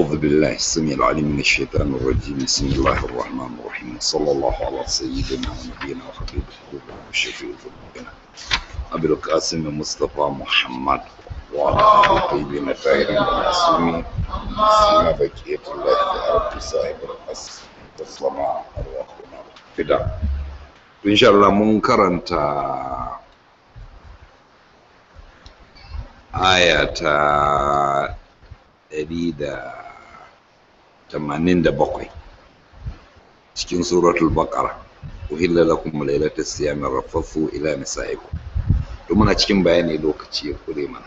أعوذ بالله السميع العليم من الشيطان الرجيم بسم الله الرحمن الرحيم صلى الله على سيدنا ونبينا وحبيب قلوبنا وشفيع ذنوبنا أبي القاسم مصطفى محمد وعلى آله الطيبين الطاهرين المعصومين سيما بقية الله في أرض صاحب القصر والسماء أرواحنا فداء إن شاء الله منكرا aya ta ɗari da tamanin da bakwai cikin suratul baqara uhilla lakum lailatul siyami rafathu ila nisaikum to muna cikin bayani lokaci ya kure mana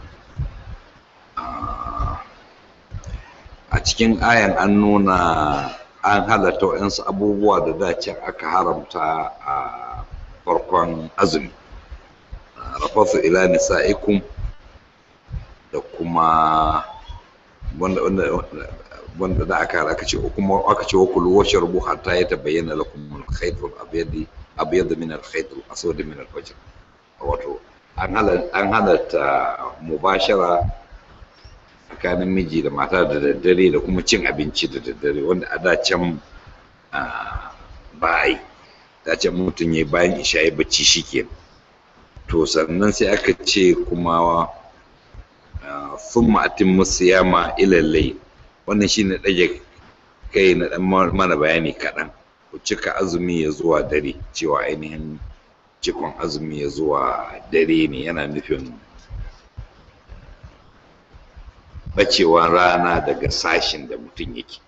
a cikin ayan an nuna an halatta waɗansu abubuwa da dacin aka haramta a farkon azumi rafathu ila nisaikum da kuma wanda wanda wanda da aka aka ce kuma aka ce wakulu washrabu hatta yatabayyana lakum al-khayt al-abyad abyad min al-khayt al-aswad min al-fajr wato an halatta an halatta mubashara tsakanin miji da mata da daddare da kuma cin abinci da daddare wanda a da can ba ai da can mutum ya bayan isha ya bacci shikenan to sannan sai aka ce kuma sun ma'atin musayama ilallai wannan shine ɗage kai na ɗan mana bayani kaɗan ku cika azumi ya zuwa dare cewa ainihin cikon azumi ya zuwa dare ne yana nufin bacewan rana daga sashin da mutum yake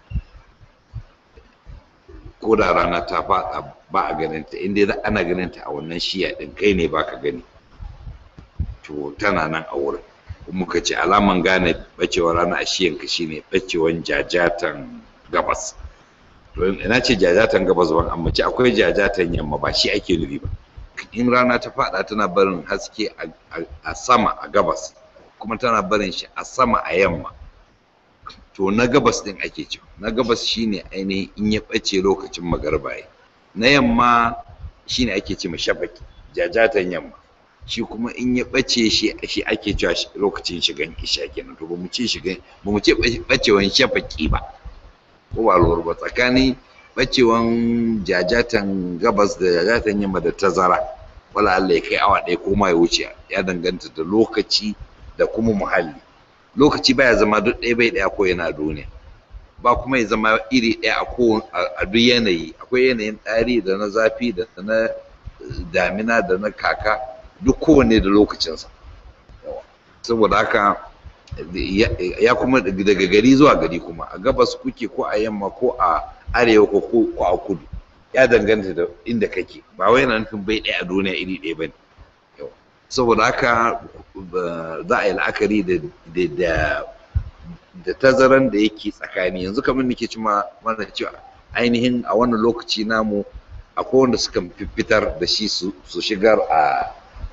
ko da rana ta faɗa ba a ganinta inda ana ganinta a wannan shiya ɗin kai ne baka gani to tana nan a wurin muka ce alaman gane bacewar rana a shiyanka shine bacewan jajatan gabas to ina ce jajatan gabas ban amma ce akwai jajatan yamma ba shi ake nufi ba in rana ta fada tana barin haske a sama a gabas kuma tana barin shi a sama a yamma to na gabas din ake cewa na gabas shine ainihin in ya bace lokacin magarba na yamma shine ake ce shafaki jajatan yamma shi kuma in ya ɓace shi shi ake cewa lokacin shigan isha kenan to ba mu ce shigan ba mu ce ɓacewan shafaki ba ko ba lura ba tsakanin ɓacewan jajatan gabas da jajatan yamma da tazara wala Allah ya kai awa ɗaya ko ma ya wuce ya danganta da lokaci da kuma muhalli lokaci baya zama duk ɗaya bai ɗaya ko yana duniya ba kuma ya zama iri ɗaya a ko a duk yanayi akwai yanayin ɗari da na zafi da na damina da na kaka duk kowanne da lokacinsa saboda haka ya kuma daga gari zuwa gari kuma a gabas kuke ko a yamma ko a arewa ko ko a kudu ya danganta da inda kake ba wai yana nufin bai ɗaya a duniya iri ɗaya ba ne saboda haka za a yi la'akari da da tazaran da yake tsakani yanzu kamar nake cima mana cewa ainihin a wannan lokaci namu akwai wanda suka fitar da shi su shigar a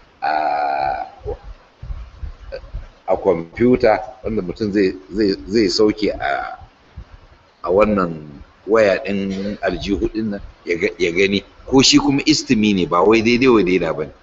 a kwamfuta wanda mutum zai sauke a wannan waya ɗin aljihu ɗin nan ya gani ko shi kuma istimi ne ba wai daidai wa daida ba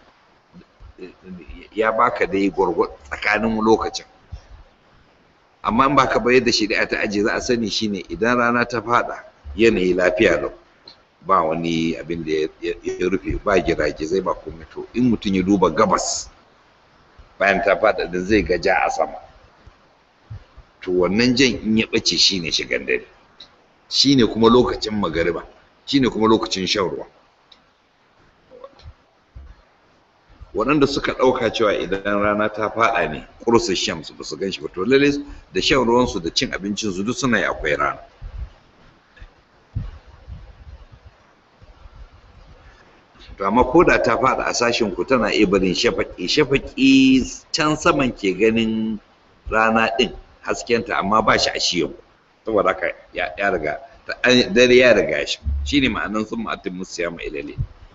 ya baka dai gwargwad tsakanin lokacin amma in baka bayar da shari'a ta ajiye za a sani shine idan rana ta fada yanayi lafiya lau ba wani abin da ya rufe ba giragizai ba komai to in mutum ya duba gabas bayan ta fada da zai ga ja a sama to wannan jan in ya bace shine shigan dare shine kuma lokacin magariba shine kuma lokacin shan ruwa waɗanda suka ɗauka cewa idan rana ta faɗa ne ƙursu shams ba su gan shi ba to lalle da shan ruwansu da cin abincinsu duk suna yi akwai rana to amma ko da ta faɗa a sashen ku tana iya barin shafaƙi shafaƙi can saman ke ganin rana ɗin haskenta amma ba shi a shiyan saboda haka ya riga dare ya riga shi shine ma'anan sun ma'atin musu ya ilale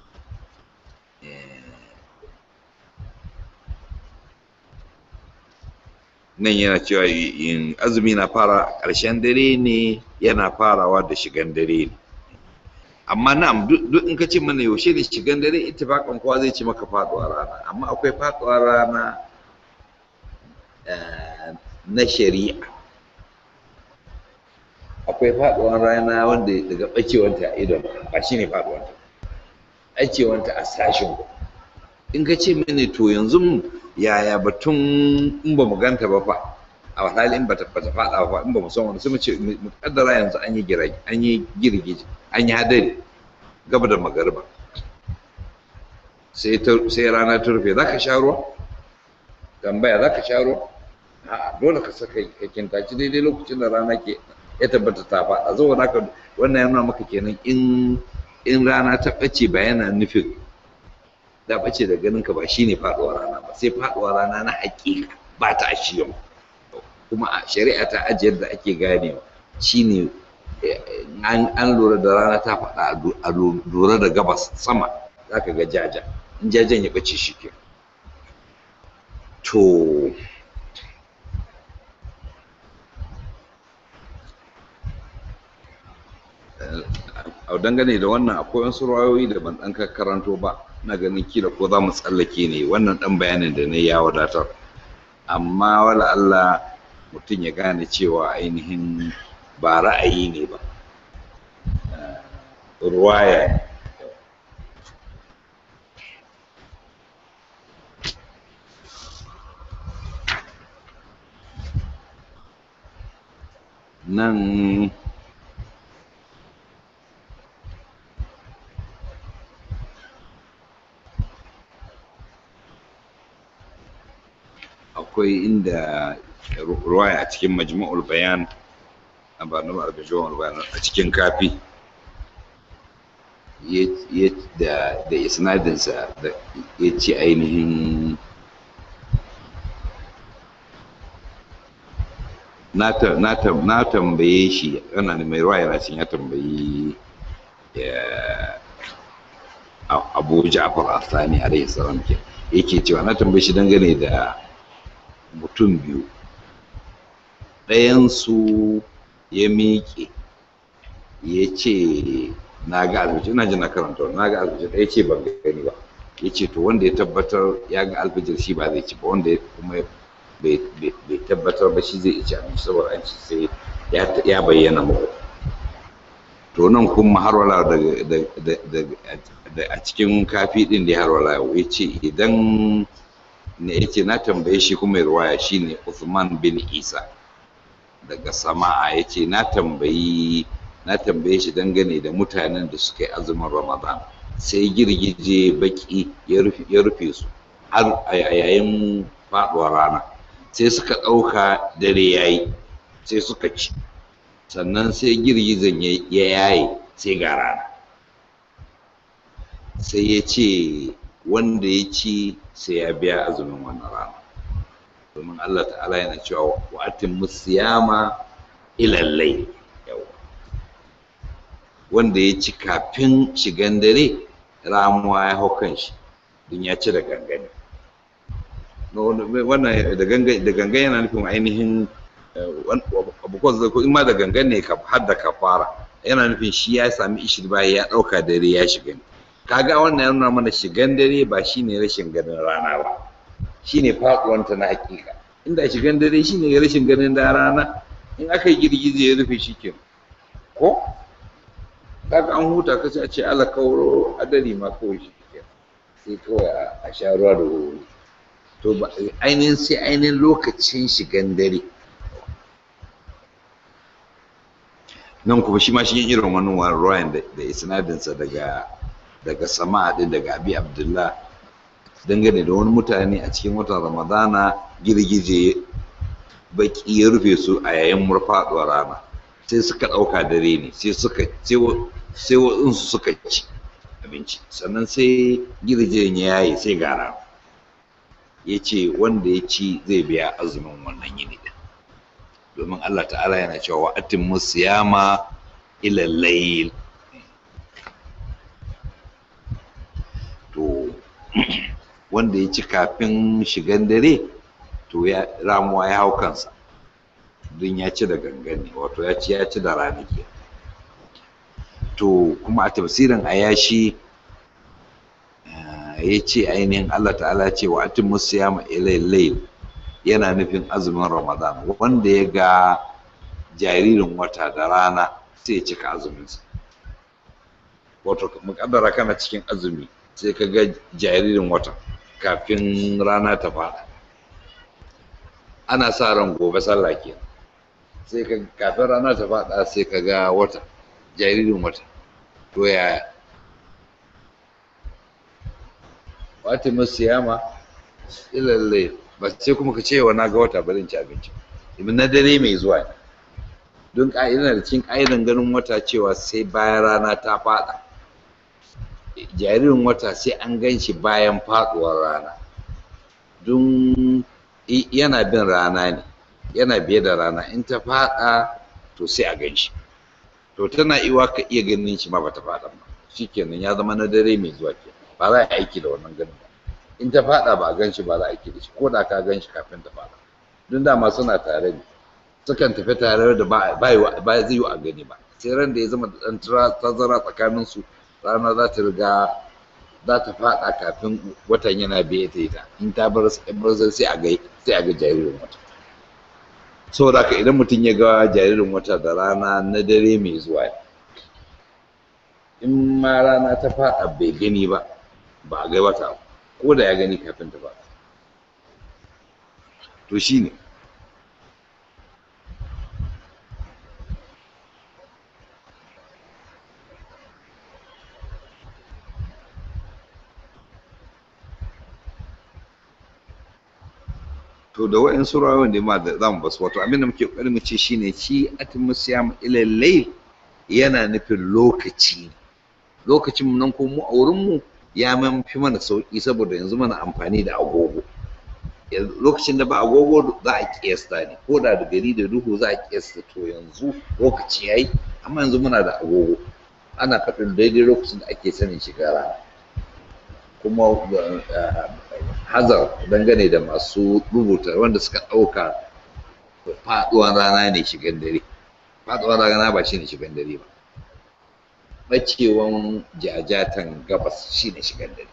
nan yana cewa yin azumi na fara ƙarshen dare ne yana farawa da shigan dare ne amma na'am duk in ka ce mana yaushe ne shigan dare ittifaqan kowa zai ci maka faduwar rana amma akwai faduwar rana na shari'a akwai faduwar rana wanda daga bacewanta a idon ba shi ne faduwanta bacewanta a sashin in ka ce mini to yanzu yaya batun in ba mu ganta ba fa a hali in ba ta fada ba in ba mu san wani sai mu ce mu kaddara yanzu an yi girage an yi girgije an yi hadari gaba da magariba sai sai rana ta rufe zaka sha ruwa tambaya zaka sha ruwa a'a dole ka saka ka kintaci daidai lokacin da rana ke ya tabbata ta faɗa saboda haka wannan yana maka kenan in in rana ta ɓace ba yana nufin da ɓace da ganin ka ba shine faɗuwar rana ba sai faɗuwar rana na haƙiƙa ba ta ashiyan kuma a shari'a ta ajiyar da ake ganewa shine an lura da rana ta faɗa a lura da gabas sama za ka ga jaja in jajen ya ɓace shi ke to a dangane da wannan akwai wasu rayoyi da ban ɗan karanto ba na ganin kila ko za mu tsallake ne wannan ɗan bayanin da na ya wadatar amma wala Allah mutum ya gane cewa ainihin ba ra'ayi ne ba ruwaya nan akwai inda ruwaya a cikin majmu'ul bayan a ba numar majmu'ul bayan a cikin kafi da da isnadinsa da ya ce ainihin na tambaye shi ana mai ruwaya na cin ya tambayi abu ja'far asani alaihi salam ke yake cewa na tambaye shi dangane da mutum biyu ɗayansu ya miƙe ya ce na ga alfijir ina ji na karanta na ga alfijir ɗaya ce ban gani ba ya ce to wanda ya tabbatar ya ga alfijir shi ba zai ci ba wanda kuma bai tabbatar ba shi zai ci abinci saboda an ci sai ya bayyana muku to nan kuma har wala a cikin kafi ɗin da har wala ya ce idan ne yake na tambaye shi kuma ruwaya shine Uthman bin Isa daga sama'a yace na tambayi na tambaye shi dangane da mutanen da suka yi azumin Ramadan sai girgije baki ya rufe su har a yayin faduwar rana sai suka ɗauka dare yayi sai suka ci sannan sai girgijen ya yaye sai ga rana sai ya ce wanda ya ci sai ya biya azumin wannan rana domin Allah ta'ala yana cewa wa atimmu siyama ila layl wanda ya ci kafin shigan dare ramuwa ya hau kan shi don ya ci da gangane wannan da gangan yana nufin ainihin abubuwan ko in ma da gangan ne har da kafara yana nufin shi ya sami ishir baya ya ɗauka dare ya shiga ne kaga wannan ya nuna mana shigan dare ba shine rashin ganin rana ba shine faɗuwanta na hakika inda shigan dare shine rashin ganin da rana in aka yi girgize ya rufe shi ke ko kaga an huta ka a ce ala kauro adari ma kawai shi ke sai kawai a sha ruwa da wuri to ainihin sai ainihin lokacin shigan dare nan kuma shi ma shi irin wannan ruwayan da isnadinsa daga daga sama din daga abi abdullah dangane da wani mutane a cikin watan ramadana girgije baki ya rufe su a yayin murfaɗuwar rana sai suka ɗauka dare ne sai suka sai waɗansu suka ci abinci sannan sai girgijen ya yaye sai gara ya ce wanda ya ci zai biya azumin wannan yini din domin allah ta'ala yana cewa wa'atin musiyama ila layl to wanda ya ci kafin shigan dare to ya ramuwa ya hau kansa don ya ci da gangane wato ya ci ya ci da ranake to kuma a tafsirin ayashi ya ce ainihin Allah ta'ala ce wa atin musiyama ilai layl yana nufin azumin ramadan wanda ya ga jaririn wata da rana sai ya cika azuminsa wato mukaddara kana cikin azumi sai ka ga jaririn wata kafin rana ta fada ana sa ran gobe sallah ke sai ka kafin rana ta fada sai ka ga wata jaririn wata to yaya wata masu yama ilalle ba sai kuma ka ce wa na ga wata bari ci abinci ibn na dare mai zuwa ne don ka'idar da cikin ka'idan ganin wata cewa sai bayan rana ta fada jaririn wata sai an gan shi bayan faduwar rana don yana bin rana ne yana biye da rana in ta fada to sai a gan shi to tana iwa ka iya ganin shi ma bata fada ba shikenan ya zama na dare mai zuwa ke ba za a aiki da wannan ganin ba in ta fada ba a gan shi ba za a aiki da shi ko da ka gan shi kafin ta fada don dama suna tare ne sukan tafi tare da ba ba zai yi a gani ba sai ran da ya zama da dan tazara tsakanin su rana za ta riga za ta fada kafin watan yana biye ta ita in ta bar sai a ga sai a ga jaririn wata saboda haka idan mutum ya ga jaririn wata da rana na dare mai zuwa in ma rana ta fada bai gani ba ba a ga wata ko da ya gani kafin ta fada to shine to da wa'insu rawan da ma da zamu basu wato abin da muke kokari mu ce shine shi atimu siyam ila layl yana nufin lokaci lokacin nan ko mu a wurin mu ya man fi mana sauki saboda yanzu mana amfani da agogo lokacin da ba agogo za a kiyasta ne ko da da gari da duhu za a kiyasta to yanzu lokaci yayi amma yanzu muna da agogo ana faɗin daidai lokacin da ake sanin shiga rana kuma hazar dangane da masu rubuta wanda suka ɗauka faɗuwar rana ne shigan dare faɗuwar rana ba shi ne shigan dare ba ɓacewan jajatan gabas shi ne shigan dare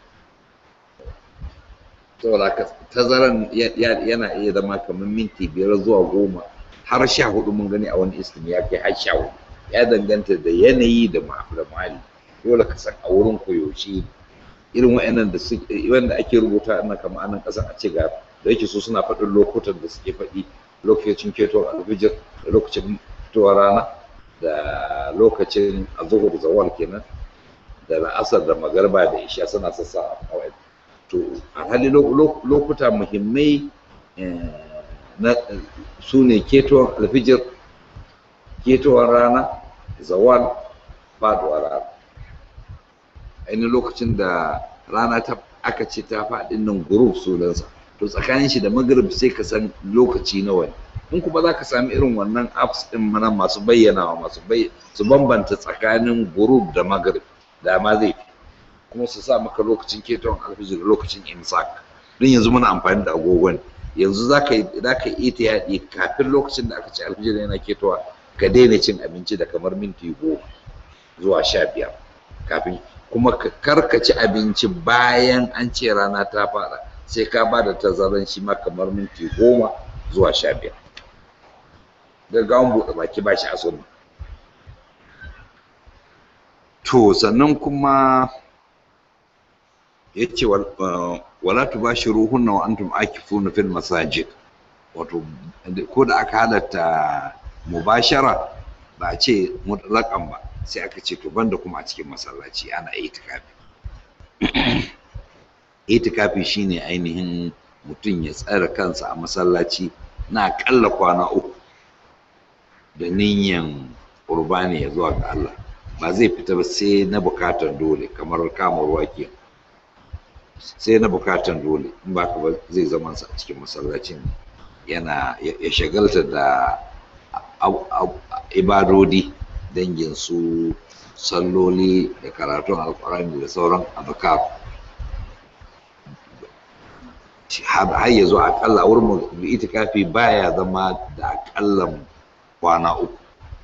saboda tazaran yana iya zama kamar minti biyar zuwa goma har sha hudu mun gani a wani istim ya kai har sha hudu ya danganta da yanayi da muhalli dole ka san a wurin koyaushe irin wa'annan da su wanda ake rubuta ana kama anan kasan a ce ga da yake su suna faɗin lokutan da suke faɗi lokacin ketowar alfijir da lokacin fitowar rana da lokacin azuhur zawal kenan da la'asar da magarba da isha suna sassa a wa'in to a hali lokuta muhimmai na su ne ketowar alfijir ketowar rana zawal faduwar rana ainihin lokacin da rana ta aka ce ta faɗin nan guruf sunansa to tsakanin shi da magrib sai ka san lokaci nawa ne in kuma za ka sami irin wannan apps ɗin mana masu bayyanawa masu su bambanta tsakanin guruf da magrib da ma zai fi kuma su sa maka lokacin keton alfijir da lokacin imsak don yanzu muna amfani da agogon yanzu za ka yi ta yaɗi kafin lokacin da aka ce alfijir yana ketowa ka daina cin abinci da kamar minti goma zuwa sha biyar kafin kuma ka karkaci abinci bayan an ce rana ta fara sai ka ba da tazaran shi ma kamar minti goma zuwa sha biyar gaggawan buɗe baki ba shi a sunna to sannan kuma ya ce wala tu ba shi ruhunna wa antum akifuna fil masajid wato ko da aka halatta mubashara ba a ce mutlaƙan ba sai aka ce to banda kuma a cikin masallaci ana itikafi itikafi shine ainihin mutum ya tsara kansa a masallaci na akalla kwana uku da niyyan qurbani ya zuwa ga Allah ba zai fita ba sai na bukatar dole kamar kama ruwa ke sai na bukatar dole in ba ba zai zama sa a cikin masallacin yana ya shagalta da ibadodi dangin su salloli da karatun alkurani da sauran azkar har ya zo akalla wurin mu itikafi baya zama da akallan kwana uku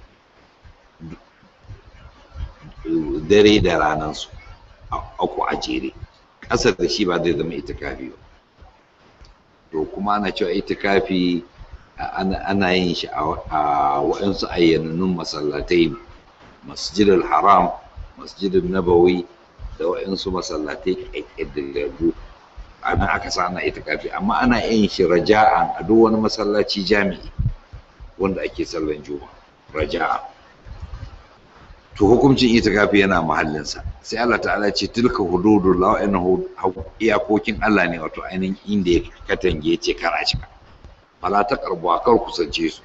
dare da ranansu uku a jere ƙasar da shi ba zai zama itikafi ba to kuma ana cewa itikafi ana yin shi a waɗansu ayyanannun masallatai masjidul haram masjidul nabawi da waɗansu masallatai ƙaƙƙaddagaggu a nan aka sa ana itikafi amma ana yin shi raja'an a duk wani masallaci jami'i wanda ake sallan juma raja'a to hukuncin itikafi yana mahallinsa sai Allah ta'ala ce tilka hududullah wa'annan iyakokin Allah ne wato ainihin inda ya katange ya ce kar a cika fala ta karbuwa kar kusance su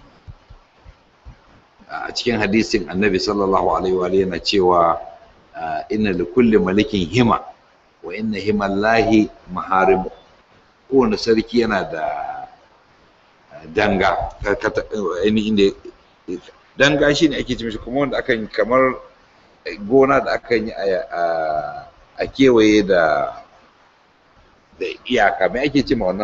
a cikin hadisin annabi sallallahu alaihi wa yana cewa inna li kulli malikin hima wa inna himallahi maharim kowane sarki yana da danga inda danga shi ne ake ce kuma wanda akan kamar gona da akan yi a kewaye da da iyaka mai ake ce ma wannan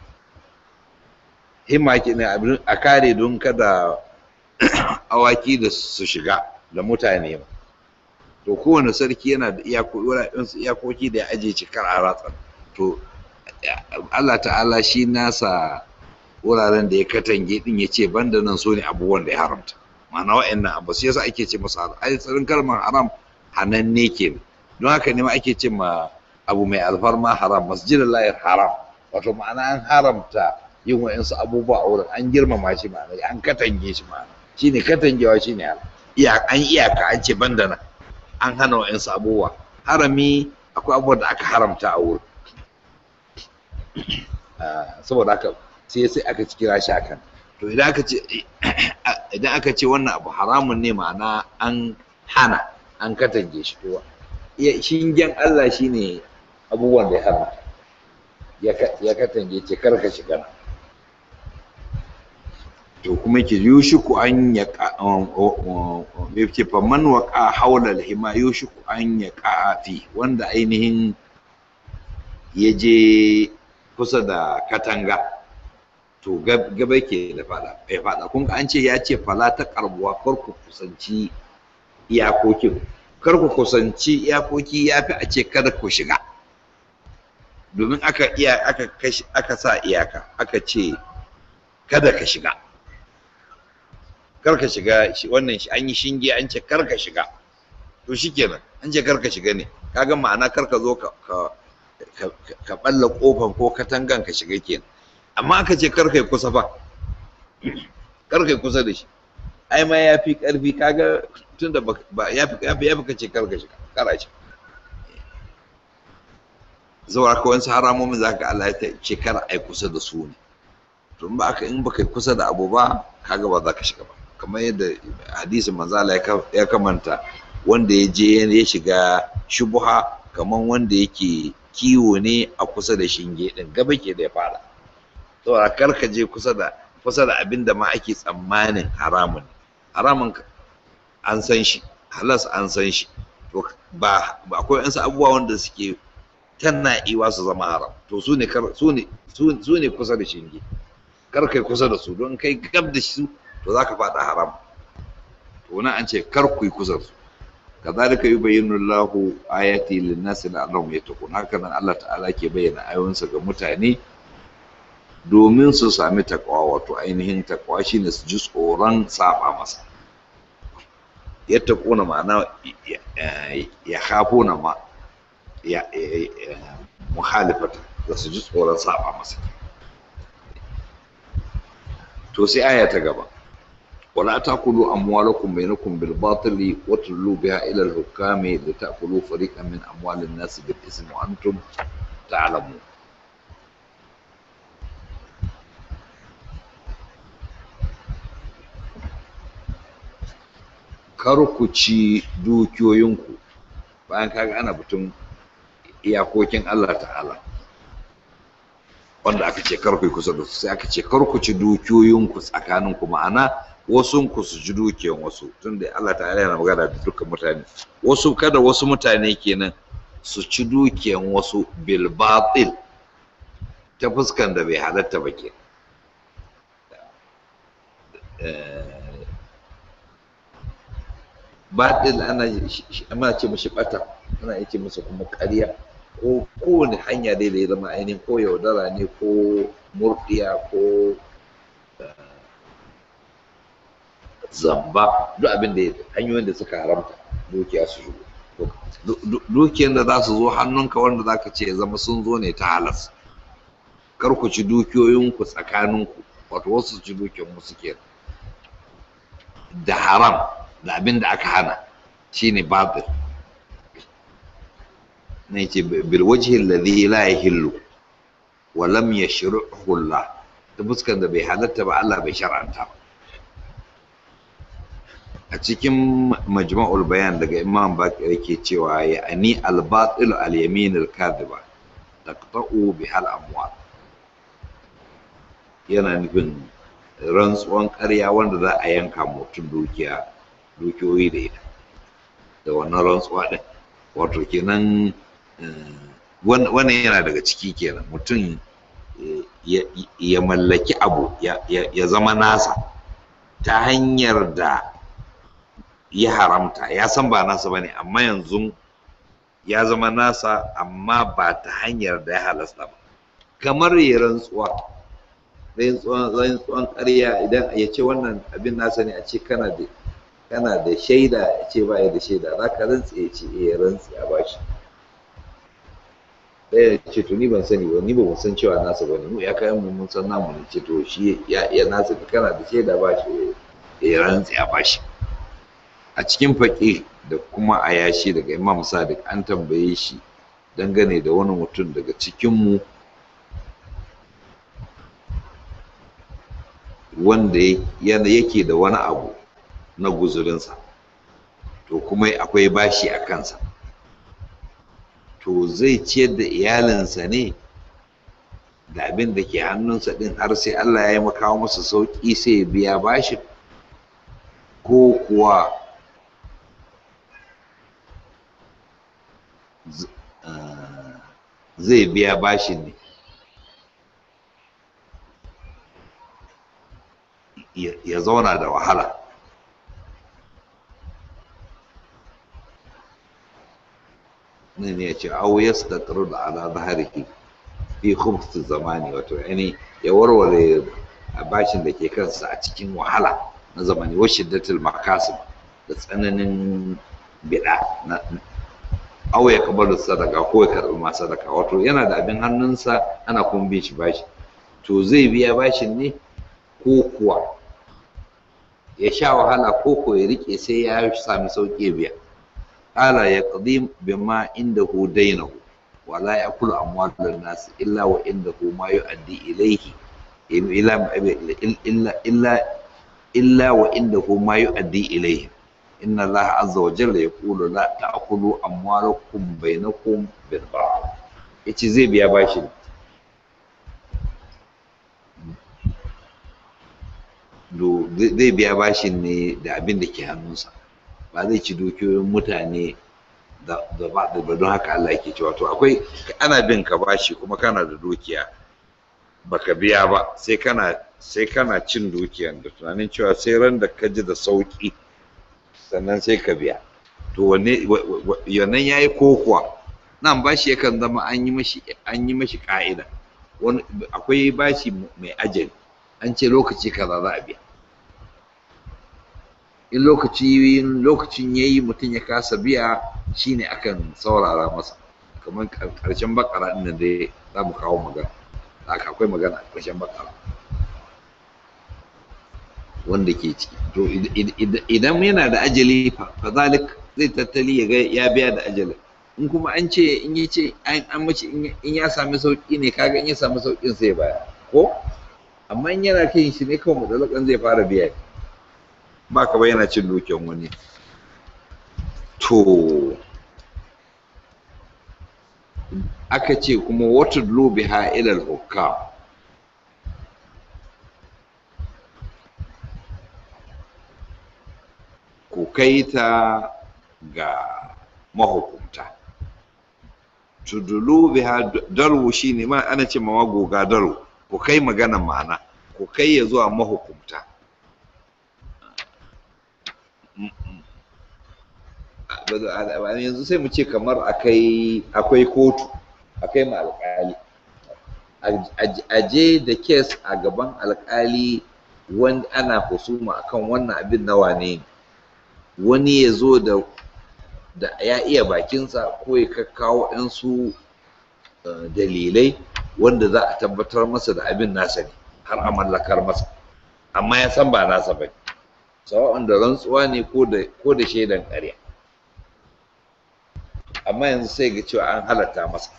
himma ke ne a kare don kada awaki da su shiga da mutane ba to kowane sarki yana da iyakoki da ya ajiye cikar a ratsa to Allah ta'ala shi nasa wuraren da ya katange din ya ce banda nan so ne abubuwan da ya haramta ma'ana wa'annan abu sai yasa ake ce masa haram ai tsarin kalmar haram hananne ke don haka ne ma ake ce ma abu mai alfarma haram masjidin layar haram wato ma'ana an haramta yin wa'insu abubuwa a wurin an girmama shi ma'ana an katange shi ma'ana shine katangewa shine haram an iyaka an ce banda nan an hana wa'insu abubuwa harami akwai abubuwa da aka haramta a wurin saboda haka sai sai aka kira shi akan to idan aka ce idan aka ce wannan abu haramun ne ma'ana an hana an katange shi to shingen Allah shine abubuwan da ya haramta ya katange ce karka shiga to kuma ke yushiku an ya ce faman waqa haula alhima yushiku an ya fi wanda ainihin ya je kusa da katanga to gaba ke da fada ya fada kun an ce ya ce fala ta karbuwa kar ku kusanci iyakokin kar ku kusanci iyakoki ya fi a ce kada ku shiga domin aka iya aka aka sa iyaka aka ce kada ka shiga kar ka shiga wannan an yi shinge an ce kar ka shiga to shikenan an ce kar ka shiga ne kaga ma'ana kar ka zo ka ka balla kofan ko katangan ka shiga kenan amma aka ce kar kai kusa fa kar kai kusa da shi ai ma ya fi karfi kaga tunda ba ya fi ya fi ya fi kace kar ka shiga kara shi zuwa ka wani haramomin za ka Allah ya ce kar ai kusa da su ne to in ba aka in baka kusa da abu ba kaga ba za ka shiga ba kamar yadda hadisin manzala ya kamanta wanda ya je ya shiga shubuha kamar wanda yake kiwo ne a kusa da shinge din gaba ke da ya fara saboda kar ka je kusa da kusa da abin da ma ake tsammanin haramun haramun an san shi halas an san shi to ba akwai wasu abubuwa wanda suke tana iwa su zama haram to su ne su ne kusa da shinge kar kai kusa da su don kai gab da su to za ka faɗa haram to nan an ce kar ku yi kusa da su kazalika yubayyinu Allahu ayati lin-nasi la'allahum yattaqun haka nan Allah ta'ala ke bayyana ayoyinsa ga mutane domin su sami takwa wato ainihin takwa shine su ji tsoron saba masa yattaquna ma'ana ya khafuna ma ya muhalifata da su ji tsoron saba masa to sai aya ta gaba ولا تأكلوا أموالكم بينكم بالباطل وتدلوا بها إلى الحكام لتأكلوا فريقا من أموال الناس بالإثم وأنتم تعلمون kar ku ci dukiyoyinku bayan kaga ana batun iyakokin Allah ta'ala wanda aka ce kar ku yi kusa da su sai aka ce kar ku ci dukiyoyinku tsakaninku ma'ana wasu ku su ji dukiyan wasu tunda Allah ta'ala yana magana da dukkan mutane wasu kada wasu mutane kenan su ci dukiyan wasu bil batil ta fuskan da bai halatta ba ke batil ana ana ce mishi bata ana ce masa kuma ƙarya ko kowane hanya dai da ya zama ainihin ko yaudara ne ko murdiya ko zamba duk abin da hanyoyin da suka haramta dukiya su shigo dukiyar da za su zo hannunka wanda za ka ce ya zama sun zo ne ta halas kar ku ci dukiyoyinku tsakaninku wato wasu su ci dukiyar musu ke da haram da abin da aka hana shine batil ne ce bil wajhi alladhi la yahillu wa lam yashruhu Allah ta fuskar da bai halatta ba Allah bai shar'anta ba a cikin majma'ul bayan daga imam bakir yake cewa ya ani al-batil al-yamin al-kadhiba taqta'u bihal amwal yana nufin rantsuwan ƙarya wanda za a yanka mutum dukiya dukiyoyi da ita da wannan rantsuwa ɗin wato kenan wannan yana daga ciki kenan mutum ya mallaki abu ya zama nasa ta hanyar da ya haramta ya san ba nasa ba ne amma yanzu ya zama nasa amma ba ta hanyar da ya halasta ba kamar ya rantsuwa rantsuwan ƙarya idan ya ce wannan abin nasa ne a ce kana da kana da shaida ya ce ba ya da shaida za ka rantse ya ce ya rantse a bashi ɗaya ya ce to ni ban sani ba ni ba san cewa nasa ba ne mu ya kayan mu mun san namu ne ce to shi ya nasa kana da shaida ba shi ya rantse a bashi a cikin faƙi da kuma a yashi daga imam sadiq an tambaye shi dangane da wani mutum daga cikinmu wanda yake da wani abu na guzurinsa to kuma akwai bashi a kansa to zai ciyar da iyalinsa ne da abin da ke hannunsa ɗin har sai allah ya yi makawa masa sauƙi sai ya biya bashin ko kuwa zai biya bashin ne ya zauna da wahala ne ne ya ce au ya da da ala zaharihi fi khubth zamani wato yani ya warware bashin da ke kansa a cikin wahala na zamani wa shiddatul makasib da tsananin bida na aw ya kabalu sadaka ko ya karbi ma sadaka wato yana da abin hannunsa ana kuma bin shi bashi to zai biya bashin ne ko kuwa ya sha wahala ko ko ya rike sai ya sami sauƙi biya qala ya qadim bima indahu dainahu wala yakulu amwalun nas illa wa indahu ma yu'addi ilayhi illa illa illa illa wa indahu ma yu'addi ilayhi inna Allah azza wa jalla yaqulu la ta'kulu amwalakum bainakum bil batil yace zai biya bashi do zai biya bashin ne da abin da ke hannunsa ba zai ci dukiyoyin mutane da ba da don haka Allah yake cewa to akwai ana bin ka bashi kuma kana da dukiya baka biya ba sai kana sai kana cin dukiyan da tunanin cewa sai ran da ka ji da sauki sannan sai ka biya to wanne yannan yayi kokuwa nan bashi yakan zama an yi mashi an yi mashi ka'ida wani akwai bashi mai ajali an ce lokaci kaza za a biya in lokaci lokacin yayi mutum ya kasa biya shine akan saurara masa kamar karshen bakara din da dai za mu kawo magana haka akwai magana a karshen bakara wanda ke ciki to idan yana da ajali fa zalik zai tattali ya ga ya biya da ajali in kuma an ce in yi ce an mace in ya sami sauki ne kaga in ya sami saukin sai baya ko amma in yana kai shi ne kawai mutsalakan zai fara biya ba ka yana cin dukiyan wani to aka ce kuma wata biha ilal hukam ku kai ta ga mahukunta tudulu biha darwu shine ma ana ce ma goga darwu ku kai magana ma'ana ku kai ya zuwa mahukunta yanzu sai mu ce kamar akai akwai kotu akai ma alƙali aje da kes a gaban alƙali wani ana husuma akan wannan abin na wane ne wani ya zo da da ya iya bakinsa ko ya kakkawo su dalilai wanda za a tabbatar masa da abin nasa ne har a mallakar masa amma ya san ba nasa ba sawa'un da rantsuwa ne ko da shaidan ƙarya amma yanzu sai ga cewa an halatta masa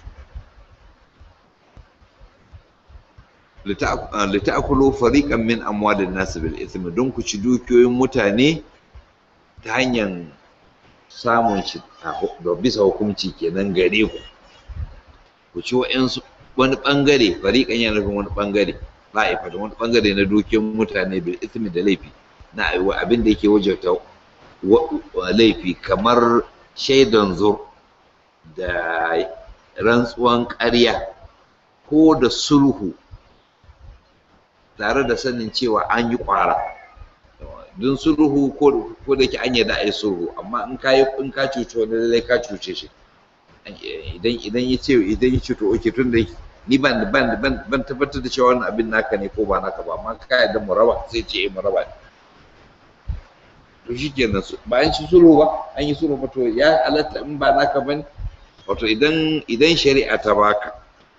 lita'akulu fariqan min amwalin nas bil ithmi don ku ci dukiyoyin mutane ta hanyar samun shi da bisa hukunci kenan gare ku ku ci wa'ansu wani bangare fariqan yana nufin wani bangare la'ifa da wani bangare na dukiyoyin mutane bil ithmi da laifi na abin da yake wajauta laifi kamar shaidan zur da rantsuwan ƙarya ko da sulhu tare da sanin cewa an yi ƙwara don sulhu ko da ke an yarda a yi sulhu amma in ka yi in ka cuci wani lallai ka cuce shi idan idan ya ce idan ya ce to oke tun da ni ban ban ban ban tabbatar da cewa wannan abin naka ne ko ba naka ba amma ka yarda mu raba sai ce eh mu raba ne to shikenan ba an ci sulhu ba an yi sulhu ba to ya halatta in ba naka bane wato idan idan shari'a ta baka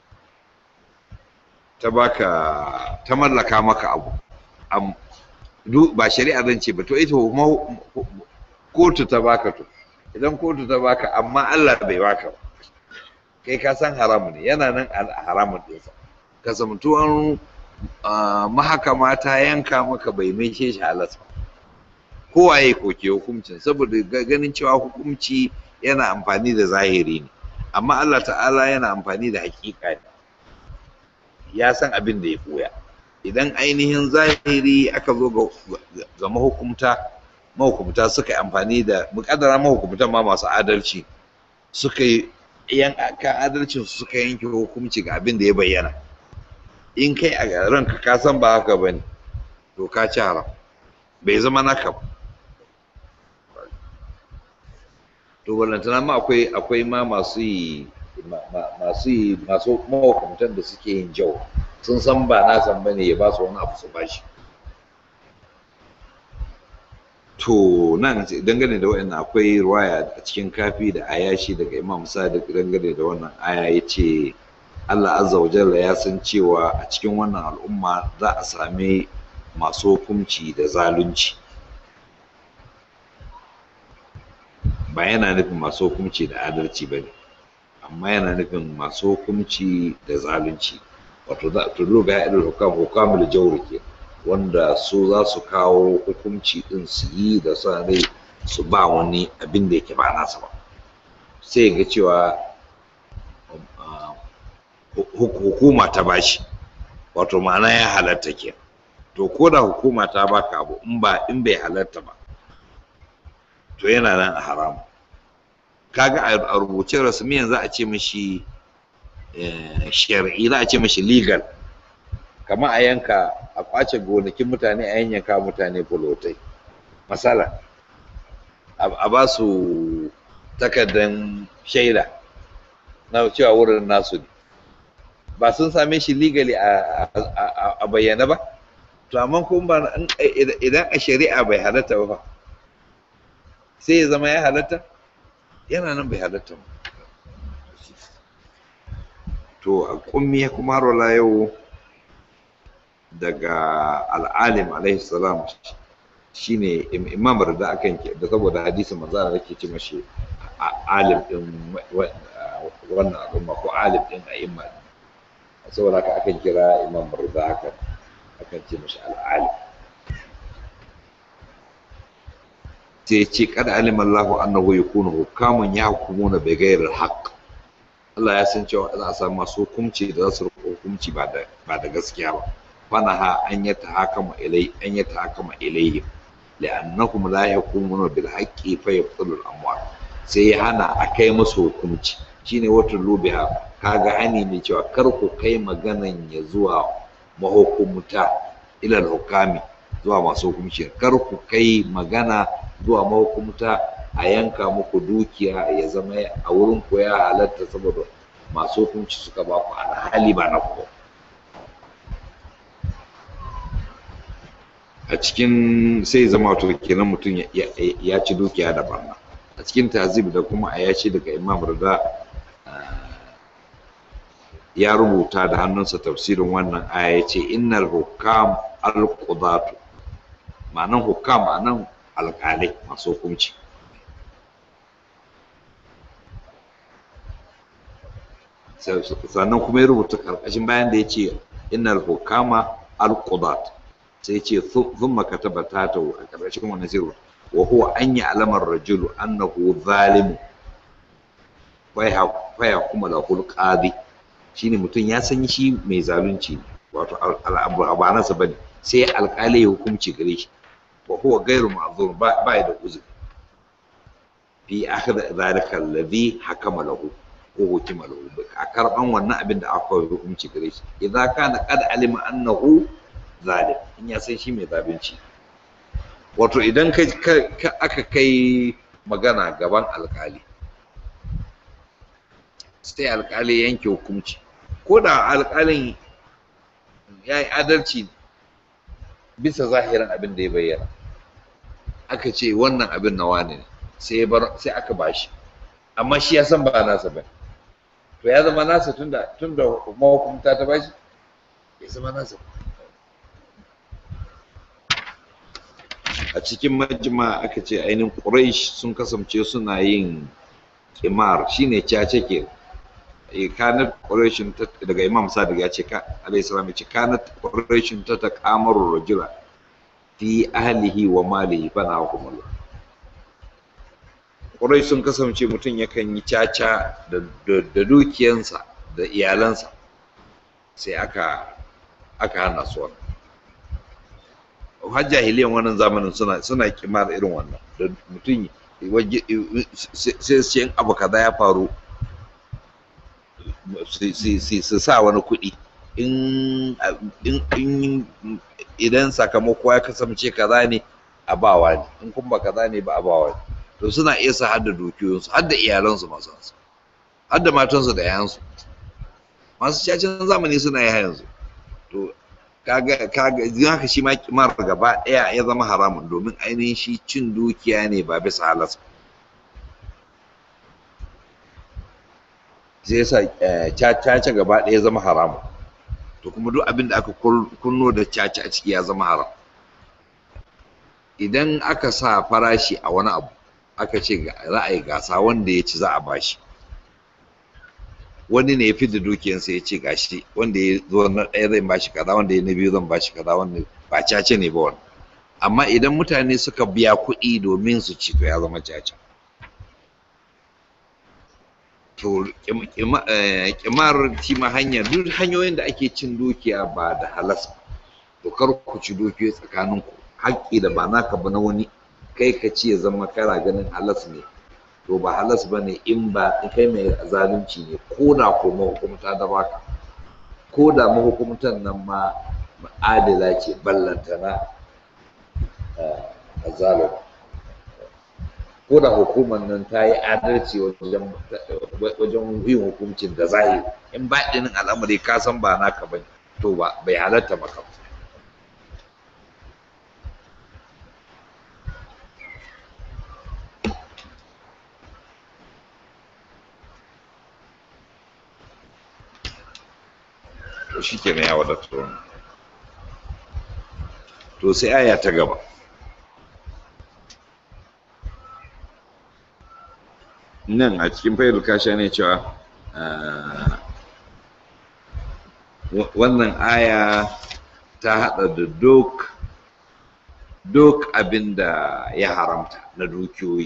ta baka ta mallaka maka abu am ba shari'a zan ce ba to ita kuma kotu ta baka to idan kotu ta baka amma Allah bai baka ba kai ka san haramu ne yana nan haramun ɗinsa kasantuwan mahakama ta yanka maka bai mai shi halas ba kowa ya koke hukuncin saboda ganin cewa hukunci yana amfani da zahiri ne amma Allah ta'ala yana amfani da hakika ne ya san abin da ya koya idan ainihin zahiri aka zo ga mahukumta mahukumta suka yi amfani da mukaddara mahukumta ma masu adalci suka yi yan kan adalcin su suka yanke hukunci ga abin da ya bayyana in kai a ranka ka san ba haka bane to ka ci haram bai zama naka ba to ballantana ma akwai akwai ma masu yi masu yi masu mahukuntan da suke yin jau sun san ba na san bane ya ba su wani abu su bashi to nan dangane da wa'annan akwai ruwaya a cikin kafi da ayashi daga imam sadiq dangane da wannan aya ya ce allah azza wa jalla ya san cewa a cikin wannan al'umma za a sami masu hukunci da zalunci ba yana nufin masu hukunci da adalci ba ne amma yana nufin masu hukunci da zalunci wato za to loga ya irin hukam hukamul jawr ke wanda su za su kawo hukunci din su yi da sa rai su ba wani abin da yake ba nasa ba sai ga cewa hukuma ta bashi wato ma'ana ya halatta ke to ko da hukuma ta baka abu in ba in bai halatta ba to yana nan a haramu kaga a rubuce rasmiyan za a ce mashi shari'i za a ce mashi legal kamar a yanka a kwace gonakin mutane a yanyanka mutane bulotai masala a ba su takardan shaida na cewa wurin nasu ne ba sun same shi legally a bayyana ba to amma kuma idan a shari'a bai halatta ba sai ya zama ya halatta yana nan bai halatta ba to a kummi kuma har wala yau daga al'alim alaihi salam shine imam da akan da saboda hadisin manzo da yake ce mashi alim din wannan al'umma ko alim din a'imma saboda haka akan kira imam da haka akan ce mashi al'alim sai ce kada alima Allah annahu yakunu hukaman yahkumuna bi ghairi haqq Allah ya san cewa za a samu masu hukunci da za su rufe hukunci ba da ba da gaskiya ba fanaha an ya tahakama ilai an ya tahakama ilayhi li'annahum la yakumuna bil haqqi fa yaqtulu al amwal sai ya hana a kai musu hukunci shine wata lubiha kaga hani ne cewa kar ku kai maganan ya zuwa mahukumta ila hukami zuwa masu hukunci kar ku kai magana zuwa mahukumta a yanka muku dukiya ya zama a wurin ku ya halatta saboda masu hukunci suka ba ku alhali ba na ku a cikin sai zama to kenan mutum ya ci dukiya da barna a cikin tazib da kuma a yashi daga imam rida ya rubuta da hannunsa tafsirin wannan aya ya ce innal hukam al-qudatu ma'anan hukam ma'anan alƙalai masu hukunci sannan kuma ya rubuta karkashin bayan da ya ce innal hukama al-qudat sai ce thumma kataba tatahu a karkashin wannan sai wa huwa an ya'lamar rajulu annahu zalim fa ya kuma lahul qadi shine mutum ya san shi mai zalunci ne wato ba nasa bane sai alƙali ya hukunci gare shi wa huwa ghairu ma'zur ba ba da uzuri fi akhir zalika alladhi hakama lahu ko hukima lahu a karban wannan abin da aka yi hukunci gare shi idza kana qad alima annahu zalim in ya san shi mai zalunci wato idan ka aka kai magana gaban alƙali sai alƙali yanke hukunci ko da alƙalin ya yi adalci bisa zahirin abin da ya bayyana aka ce wannan abin na wani ne sai sai aka bashi amma shi ya san ba nasa ba to ya zama nasa tunda tunda mahukumta ta bashi ya zama nasa a cikin majima aka ce ainihin quraish sun kasance suna yin kimar shine cace ke kanat quraishin daga imam sadiq ya ce alayhi salam ya ce kanat quraishin ta taqamaru rajula fi ahlihi wa malihi fa na hukumullah quraish sun kasance mutum yakan yi caca da dukiyansa da iyalansa sai aka aka hana su wannan har jahiliyan wannan zamanin suna suna kimar irin wannan da mutum sai su in abu kaza ya faru su sa wani kuɗi in idan sakamako ya kasance kaza ne a bawa ne in kuma kaza ne ba a bawa ne to suna iya sa hadda dukiyoyinsu hadda iyalansu masu hansu hadda matansu da yayansu masu cacin zamani suna yi yanzu to kaga kaga haka shi ma kimar gaba ɗaya ya zama haramun domin ainihin shi cin dukiya ne ba bisa halas ba sai yasa caca gaba ɗaya zama haramu to kuma duk abin da aka kunno da caca a ciki ya zama haram idan aka sa farashi a wani abu aka ce za a yi gasa wanda ya ci za a bashi wani ne ya fi da dukiyansa ya ce gashi wanda ya zo na ɗaya zan bashi kaza wanda ya na biyu zan bashi kaza wanda ba caca ne ba wani amma idan mutane suka biya kuɗi domin su ci to ya zama caca to kimar tima hanya duk hanyoyin da ake cin dukiya ba da halas ba to kar ku ci dukiyoyi tsakanin ku haƙƙi da ba naka ba na wani kai ka ci ya zama kana ganin halas ne to ba halas ba ne in ba kai mai zalunci ne ko da ko mahukumta da baka ko da mahukumtan nan ma adila ce ballantana a zalunci ko da hukumar nan ta yi adalci wajen yin hukuncin da zahiri in ba ɗinin al'amari ka san ba naka ba to ba bai halatta maka to shi ke ya wadatar to sai aya ta gaba nan a cikin fayil kasha ne cewa wannan aya ta haɗa da duk duk abin da ya haramta na dukiyoyi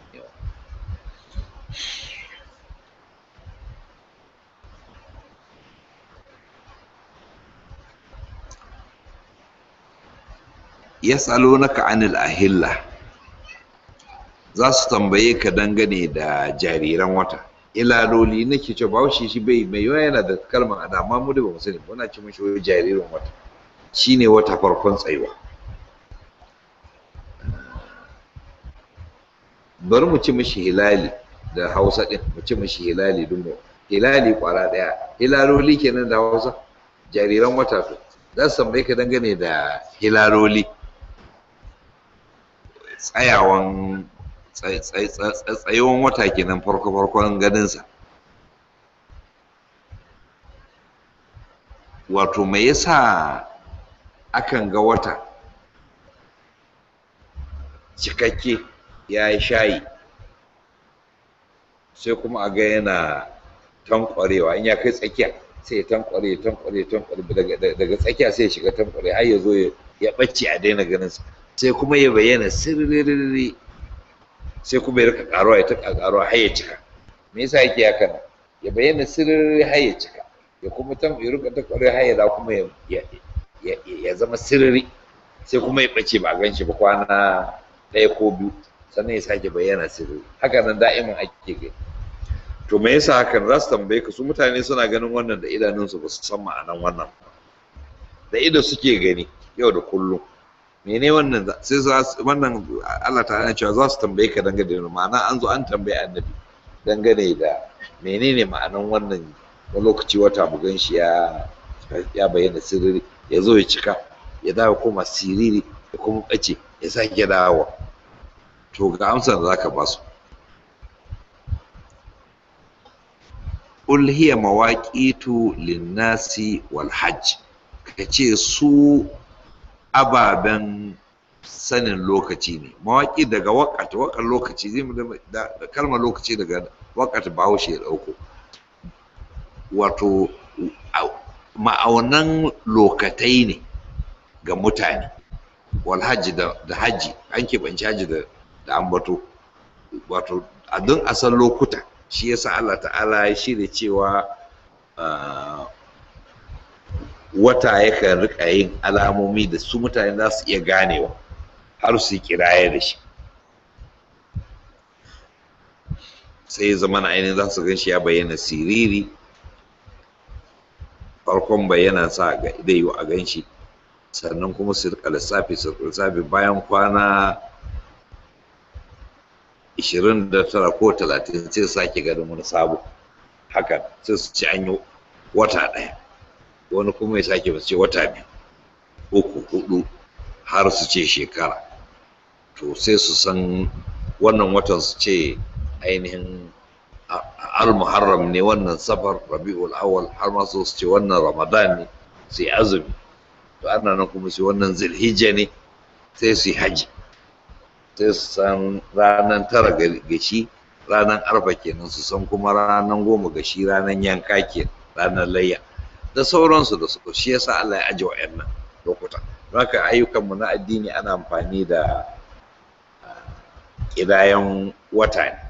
yas'alunaka anil ahilla za su tambaye ka dangane da jariran wata ilaloli nake ce ba shi shi bai mai yawa yana da kalmar ada amma mu da ba mu sani muna ce mishi wai jaririn wata shine wata farkon tsayuwa bari mu ci mishi hilali da hausa din mu ci mishi hilali dun mu hilali kwara daya hilaloli kenan da hausa jariran wata to za su tambaye ka dangane da hilaloli tsayawan tsayawan wata kenan farko farkon ganinsa wato me yasa akan ga wata cikakke ya yi shayi sai kuma a ga yana tankwarewa in ya kai tsakiya sai ya tankware tankware tankware daga tsakiya sai ya shiga tankware har ya zo ya ɓace a daina ganin sa sai kuma ya bayyana sirriri sai kuma ya rika karuwa ya taka karuwa har ya cika me yasa yake haka nan ya bayyana sirriri har ya cika ya kuma tan ya rika tankware har ya da kuma ya ya zama sirriri sai kuma ya ɓace ba a gan shi ba kwana ɗaya ko biyu sannan ya sake bayyana sirri haka nan da'iman ake gani to me yasa hakan za su tambaye ka su mutane suna ganin wannan da idanunsu ba su san ma'anan wannan da ido suke gani yau da kullum mene wannan sai wannan Allah ta cewa za su tambaye ka dangane da ma'ana an zo an tambaye annabi dangane da menene ma'anan wannan wani lokaci wata bugan shi ya ya bayyana sirri ya zo ya cika ya dawo koma siriri ya kuma ɓace ya sake dawowa to ga amsar da zaka ba su qul hiya mawaqitu linnasi wal hajj kace su ababen sanin lokaci ne mawaƙi daga waƙat waƙar lokaci zai da kalmar lokaci daga waƙat bahaushe ya ɗauko wato ma'aunan lokatai ne ga mutane wal hajji da hajji an keɓanci hajji da da ambato wato a don a san lokuta shi yasa Allah ta'ala ya shirya cewa wata yakan rika yin alamomi da su mutane za su iya ganewa har su yi kiraye da shi sai zama na ainihin za su gan shi ya bayyana siriri farkon bayyana sa ga zai yi a gan shi sannan kuma su rika lissafi su lissafi bayan kwana 29 ko 30 sai su sake ganin wani sabo hakan sai su ci an yi wata ɗaya wani kuma ya sake su ce wata biyu uku hudu har su ce shekara to sai su san wannan watan su ce ainihin al-muharram ne wannan safar rabi'ul awwal har ma su ce wannan ramadan ne sai azumi to ana nan kuma sai wannan zilhijja ne sai su yi haji sai su san ranar tara gashi ranar arfa kenan su san kuma ranar goma gashi ranar yanka ke ranar layya da sauransu da su shi yasa Allah ya aje wa'annan lokuta haka ayyukanmu na addini ana amfani da ƙidayen wata ne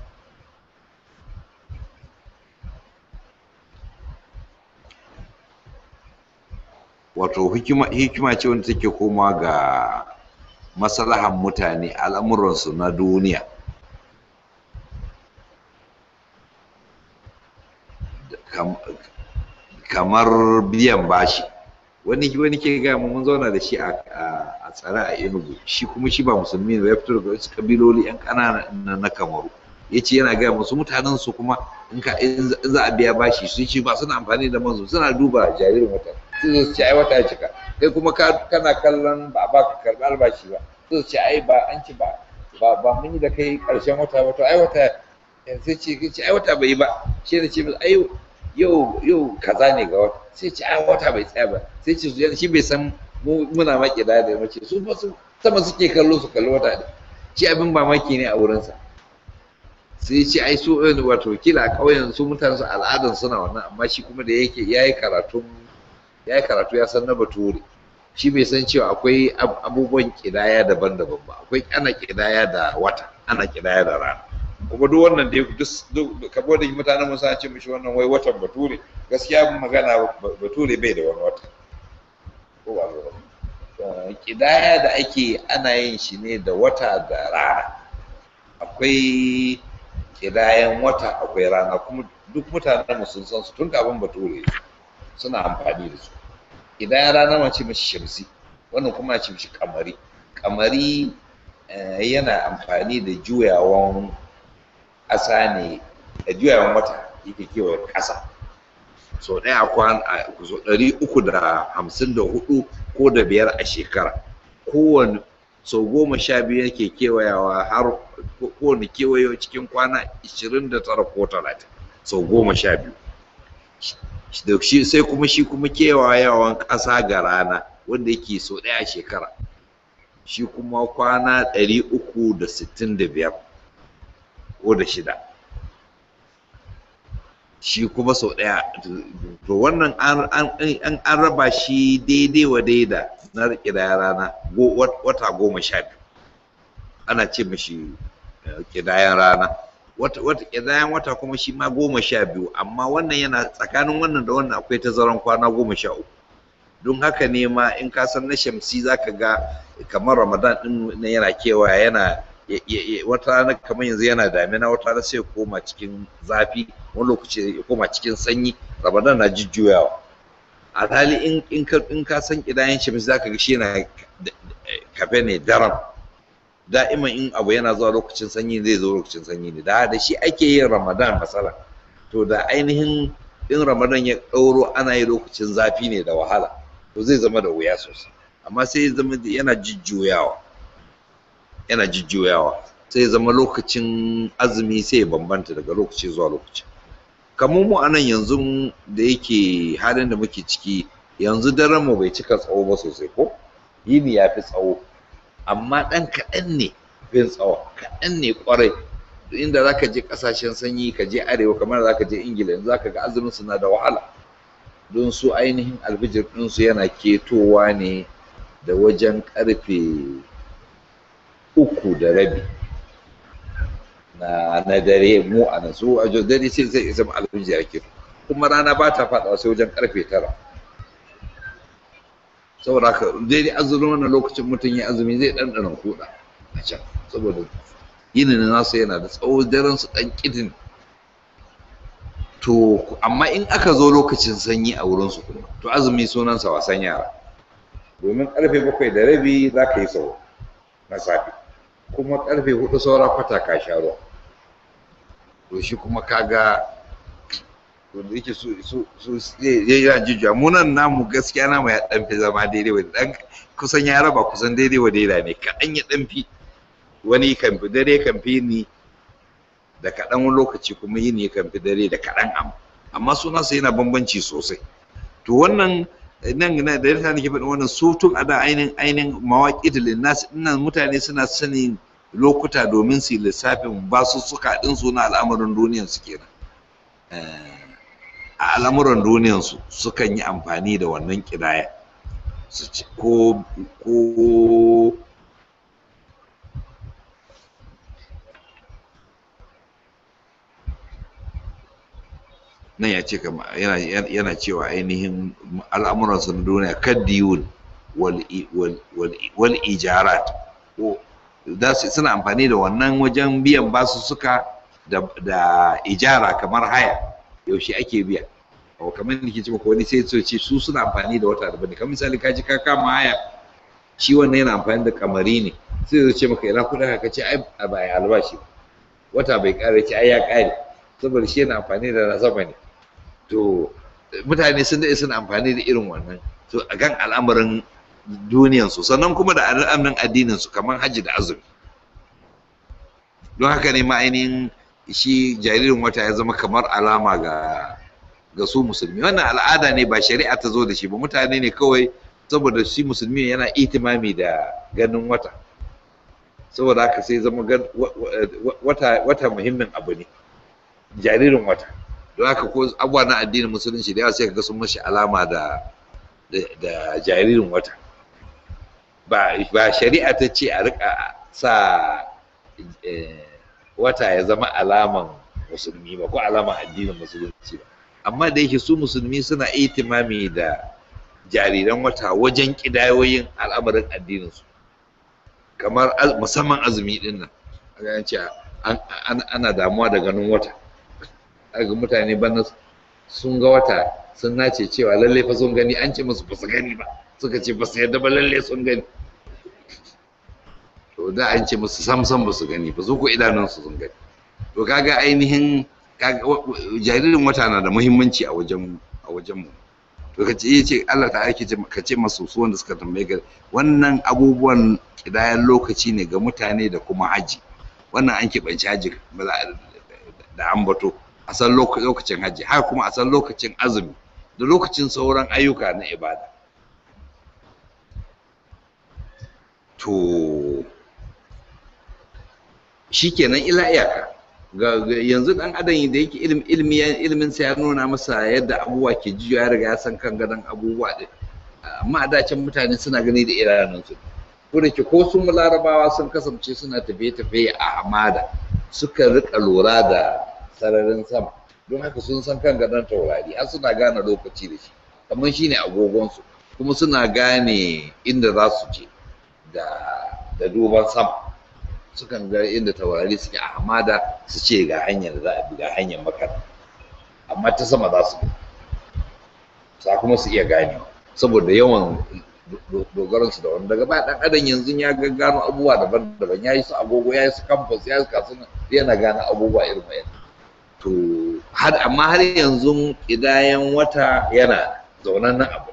wato hikima ce wanda take koma ga maslahan mutane al'amuransu na duniya kamar biyan bashi wani wani ke ga mun zauna da shi a tsare a Enugu shi kuma shi ba musulmi ne ya fito daga wasu kabiloli yan ƙanana na Kamaru ya ce yana gaya musu mutanen su kuma in ka in za a biya bashi su ce ba suna amfani da manzo suna duba jaririn wata sai su ce ai wata ya cika kai kuma kana kallon ba ba ka karɓi albashi ba sai su ce ai ba an ci ba ba mun yi da kai ƙarshen wata ba to ai wata sai ce ai wata bai yi ba shi ne ce ai yau yau kaza ne ga wata sai ce ai wata bai tsaya ba sai ce su shi bai san muna maki da da mace su fa su sama suke kallo su kalli wata shi abin mamaki ne a wurinsa sai ce ai su wato kila a ƙauyen su mutane su al'adan suna wannan amma shi kuma da yake yayi karatu yayi karatu ya san na bature shi bai san cewa akwai abubuwan kidaya daban-daban ba akwai ana kidaya da wata ana kidaya da rana kuma duk wannan dai duk kabo da mutanen mun ce mishi wannan wai watan bature gaskiya magana bature bai da wani wata ko ba ba kidaya da ake ana yin shi ne da wata da rana akwai kidayan wata akwai rana kuma duk mutanen mu sun san su tun kafin bature suna amfani da su kidayan rana ma ce mishi shamsi wannan kuma ce mishi kamari kamari yana amfani da juyawan ƙasa ne da juyawan wata yake kewaye ƙasa so ɗaya kwan a so ɗari uku da hamsin da hudu ko da biyar a shekara kowane sau goma sha biyu yake kewayawa har kowane kewayo cikin kwana ishirin da tara ko talatin sau goma sha biyu da shi sai kuma shi kuma kewayawan ƙasa ga rana wanda yake sau ɗaya a shekara shi kuma kwana ɗari uku da sittin da biyar ko da shida shi kuma sau ɗaya to wannan an raba shi daidai wa daida na ƙidaya rana wata goma sha biyu ana ce mashi ƙidayan rana wata ƙidayan wata kuma shi ma goma sha biyu amma wannan yana tsakanin wannan da wannan akwai tazaran kwana goma sha uku don haka ne ma in ka san na shamsi za ka ga kamar ramadan ɗin yana kewaya yana wata rana kamar yanzu yana damina wata rana sai ya koma cikin zafi wani lokaci ya koma cikin sanyi ramadan na jujjuyawa a hali in ka san kidayen shi za ka ga shi yana kafe ne daram da'iman in abu yana zuwa lokacin sanyi zai zo lokacin sanyi ne da da shi ake yin ramadan masala to da ainihin in ramadan ya ɗauro ana yi lokacin zafi ne da wahala to zai zama da wuya sosai amma sai ya zama yana jujjuyawa yana jujjuyawa sai ya zama lokacin azumi sai ya bambanta daga lokaci zuwa lokaci kamar mu anan yanzu da yake halin da muke ciki yanzu daren mu bai cika tsawo ba sosai ko yini ya fi tsawo amma ɗan kaɗan ne fin tsawo kaɗan ne ƙwarai inda za ka je ƙasashen sanyi ka je arewa kamar za ka je ingila yanzu za ka ga azumin suna da wahala don su ainihin albijir ɗinsu yana ketowa ne da wajen ƙarfe uku da rabi na na dare mu a nan su a dare sai sai isa alfiji ake kuma rana ba ta faɗa sai wajen karfe tara saboda haka daidai azumin wannan lokacin mutum ya azumi zai ɗanɗana kuɗa a can saboda yinin nasu yana da tsawo daren su ɗan ƙidin to amma in aka zo lokacin sanyi a wurin su kuma to azumi sunansa wasan yara domin karfe bakwai da rabi za ka yi sau na safe kuma karfe hudu saura kwata ka sha ruwa to shi kuma kaga to da yake su su su ya jujjuya mu nan namu gaskiya namu ya dan fi zama daidai wa dan kusan ya raba kusan daidai wa daidai ne kaɗan ya dan fi wani kan fi dare kan fi ni da kaɗan wani lokaci kuma yini kan fi dare da kaɗan amma amma suna su yana bambanci sosai to wannan nan na da yadda nake faɗin wannan su tun a da ainihin ainihin mawaƙi da linnas nan mutane suna sanin lokuta domin su yi lissafin basussuka ɗin su na al'amuran duniyan su kenan a al'amuran duniyan su sukan yi amfani da wannan ƙidaya su ci ko ko nan ya ce yana cewa ainihin al'amuransu na duniya kaddiyun wal ijarat suna amfani da wannan wajen biyan basu suka da ijara kamar haya yaushe ake biya o kamar da ke ce maka wani sai su ce su suna amfani da wata daban kamar misali ka ji ka kama haya shi wannan yana amfani da kamari ne sai zai ce maka ina kuɗin ka ce ai ba ya albashi wata bai ƙare ce ai ya ƙare saboda shi yana amfani da na sama ne to mutane sun daɗe suna amfani da irin wannan to a kan al'amarin duniyansu sannan kuma da al'amarin addininsu kamar hajji da azumi don haka ne ma ainihin shi jaririn wata ya zama kamar alama ga ga su musulmi wannan al'ada ne ba shari'a ta zo da shi ba mutane ne kawai saboda shi musulmi yana itimami da ganin wata saboda haka sai zama wata wata muhimmin abu ne jaririn wata don haka ko abubuwa na addinin musulunci da yawa sai ga sun mashi alama da da jaririn wata ba ba shari'a ta ce a rika sa wata ya zama alaman musulmi ba ko alaman addinin musulunci ba amma da yake su musulmi suna itimami da jariran wata wajen kidayoyin al'amarin addininsu kamar musamman azumi din nan ce ana damuwa da ganin wata ga mutane bana sun ga wata sun nace cewa lalle fa sun gani an ce musu ba su gani ba suka ce ba su yadda ba lalle sun gani to da an ce musu sam sam ba su gani ba su ko idanunsu sun gani to kaga ainihin jaririn wata na da muhimmanci a wajen a wajen mu to ka ce ce Allah ta aike ka ce masu su wanda suka tambaye ka wannan abubuwan kidayan lokaci ne ga mutane da kuma haji wannan an keɓanci haji da ambato a san lokacin haji haka kuma a san lokacin azumi da lokacin sauran ayyuka na ibada to shikenan ila iyaka yanzu dan adam da yake ilimi ilimin sa ya nuna masa yadda abubuwa ke jiyo ya riga ya san kan gadon abubuwa din amma da can mutane suna gani da idanun su ko da ke ko sun larabawa sun kasance suna tafiye-tafiye a hamada suka rika lura da sararin sama don haka sun san kan gadon taurari har suna gane lokaci da shi kamar shine agogonsu kuma suna gane inda za su je da duban sama sukan ga inda taurari suke a hamada su ce ga hanyar da za a bi ga hanyar makar amma ta sama za su bi sa kuma su iya ganewa saboda yawan dogaran su da wani daga baya dan adam yanzu ya ga gano abubuwa daban-daban ya yi su agogo ya yi su campus ya yi su kasuna yana gane abubuwa irin wayan to har amma har yanzu kidayan wata yana zaunan nan abu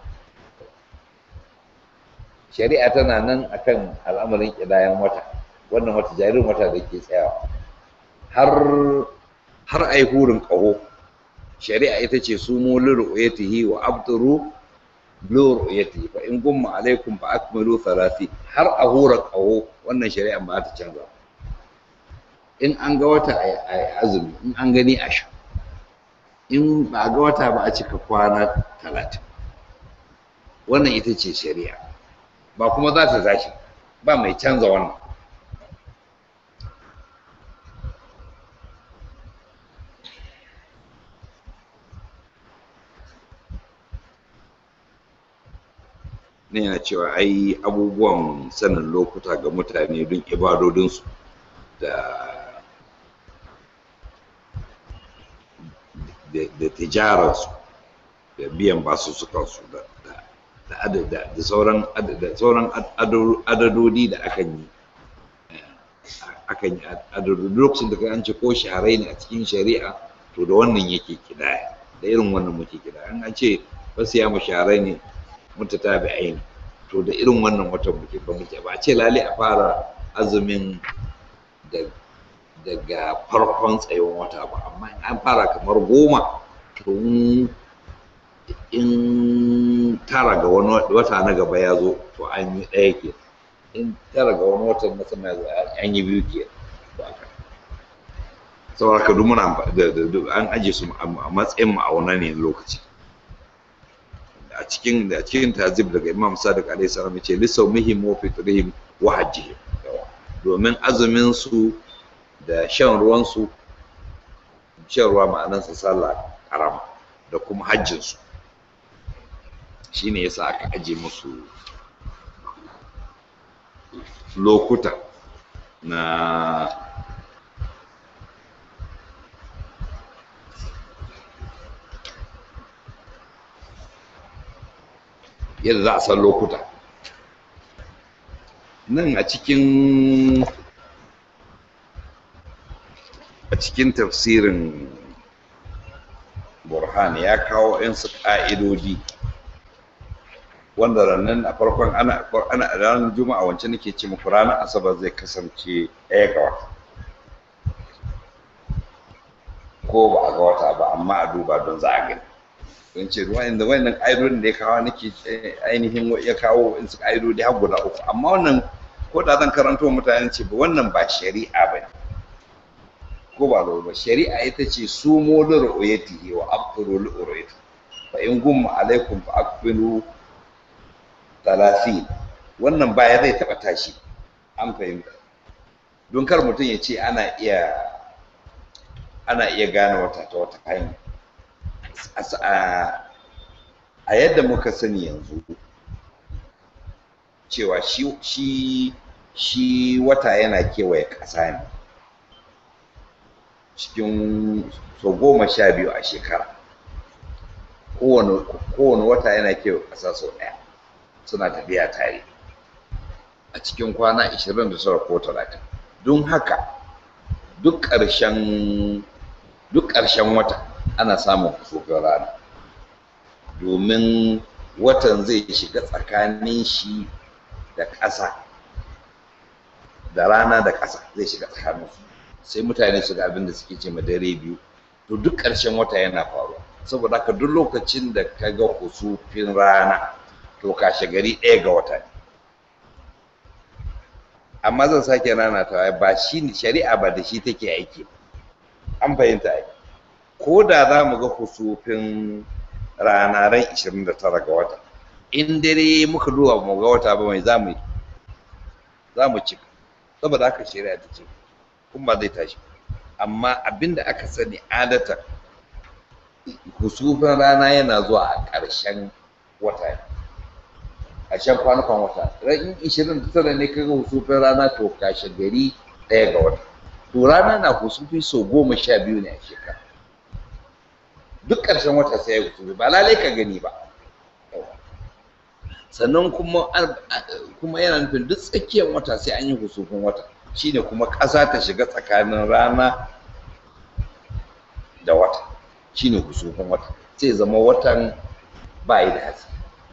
shari'a tana nan akan al'amarin kidayan wata wannan wata jaririn wata da ke tsayawa har har ai hurin ƙaho shari'a ita ce su mu liru'yatihi wa abduru liru'yatihi fa in gumma alaikum fa akmilu thalathi har a hura ƙaho wannan shari'a ba ta canza in an ga wata a azumi in an gani a sha in ba a ga wata ba a cika kwana talatin wannan ita ce shari'a ba kuma za ta tashi ba mai canza wannan ne yana cewa ai abubuwan sanin lokuta ga mutane don ibadodinsu da da tijararsu da biyan basussukansu da da sauran da sauran adadodi da akan yi akan yi adadodi lokacin da an ce ko shaharai ne a cikin shari'a to da wannan yake kidaya da irin wannan muke kidaya an ce wasu ya mu shaharai ne mutatabi aini to da irin wannan watan muke ba muke ba a ce lale a fara azumin da daga farkon tsayon wata ba amma in an fara kamar goma to in tara ga wani wata na gaba ya zo to an yi ɗaya ke in tara ga wani watan na sama ya zo an yi biyu ke ba ka saboda ka duk muna an aje su a matsayin ma'auna ne lokaci a cikin da cikin tazib daga imam sadiq alaihi salam yace li sawmihim wa fitrihim wa hajjihim domin azumin su da shan ruwan su shan ruwa ma'anan sa sallah karama da kuma hajjin su shine yasa aka aje musu lokuta na yadda za a san lokuta nan a cikin a cikin tafsirin burhan ya kawo su ƙa'idodi wanda rannan a farkon ana ana ranar juma'a wancan nake ce muku ranar asabar zai kasance ɗaya ga wata ko ba a ga wata ba amma a duba don za a gani don ce wa'anda wannan ƙa'idodin da ya kawo nake ainihin ya kawo in su ƙa'idodi har guda uku amma wannan ko da zan karanto mutane ce ba wannan ba shari'a ba ne ko ba ba shari'a ita ce su mo li ru'yatihi wa abturu li ru'yati fa in gumma alaikum fa akbilu talatin wannan baya zai taɓa tashi an fahimta don kar mutum ya ce ana iya ana iya gane wata ta wata hanya a yadda muka sani yanzu cewa shi shi shi wata yana kewaye ƙasa ne cikin so goma sha biyu a shekara kowane wata yana kewaye ƙasa sau ɗaya suna tafiya tare a cikin kwana 29 ko 30 don haka duk ƙarshen duk ƙarshen wata ana samun kusufin rana domin watan zai shiga tsakanin shi da ƙasa da rana da ƙasa zai shiga tsakanin su sai mutane su ga abin da suke ce ma dare biyu to duk ƙarshen wata yana faruwa saboda haka duk lokacin da ka ga kusufin rana to kashe gari ɗaya ga wata ne amma zan sake rana ta ba shi shari'a ba da shi take aiki an fahimta ai ko da za mu ga kusufin rana ran 29 ga wata in dare muka duba mu ga wata ba mai za mu yi za mu cika saboda haka shari'a ta ce kuma ba zai tashi amma abinda aka sani adata kusufin rana yana zuwa a ƙarshen wata a shan kwanukan wata ran 29 ne kaga husufin rana to kashe gari ɗaya ga wata to rana na husufi sau goma sha biyu ne a shekara duk ƙarshen wata sai ya husufi ba lalai ka gani ba sannan kuma kuma yana nufin duk tsakiyar wata sai an yi husufin wata shine kuma ƙasa ta shiga tsakanin rana da wata shine husufin wata sai zama watan ba yi da haske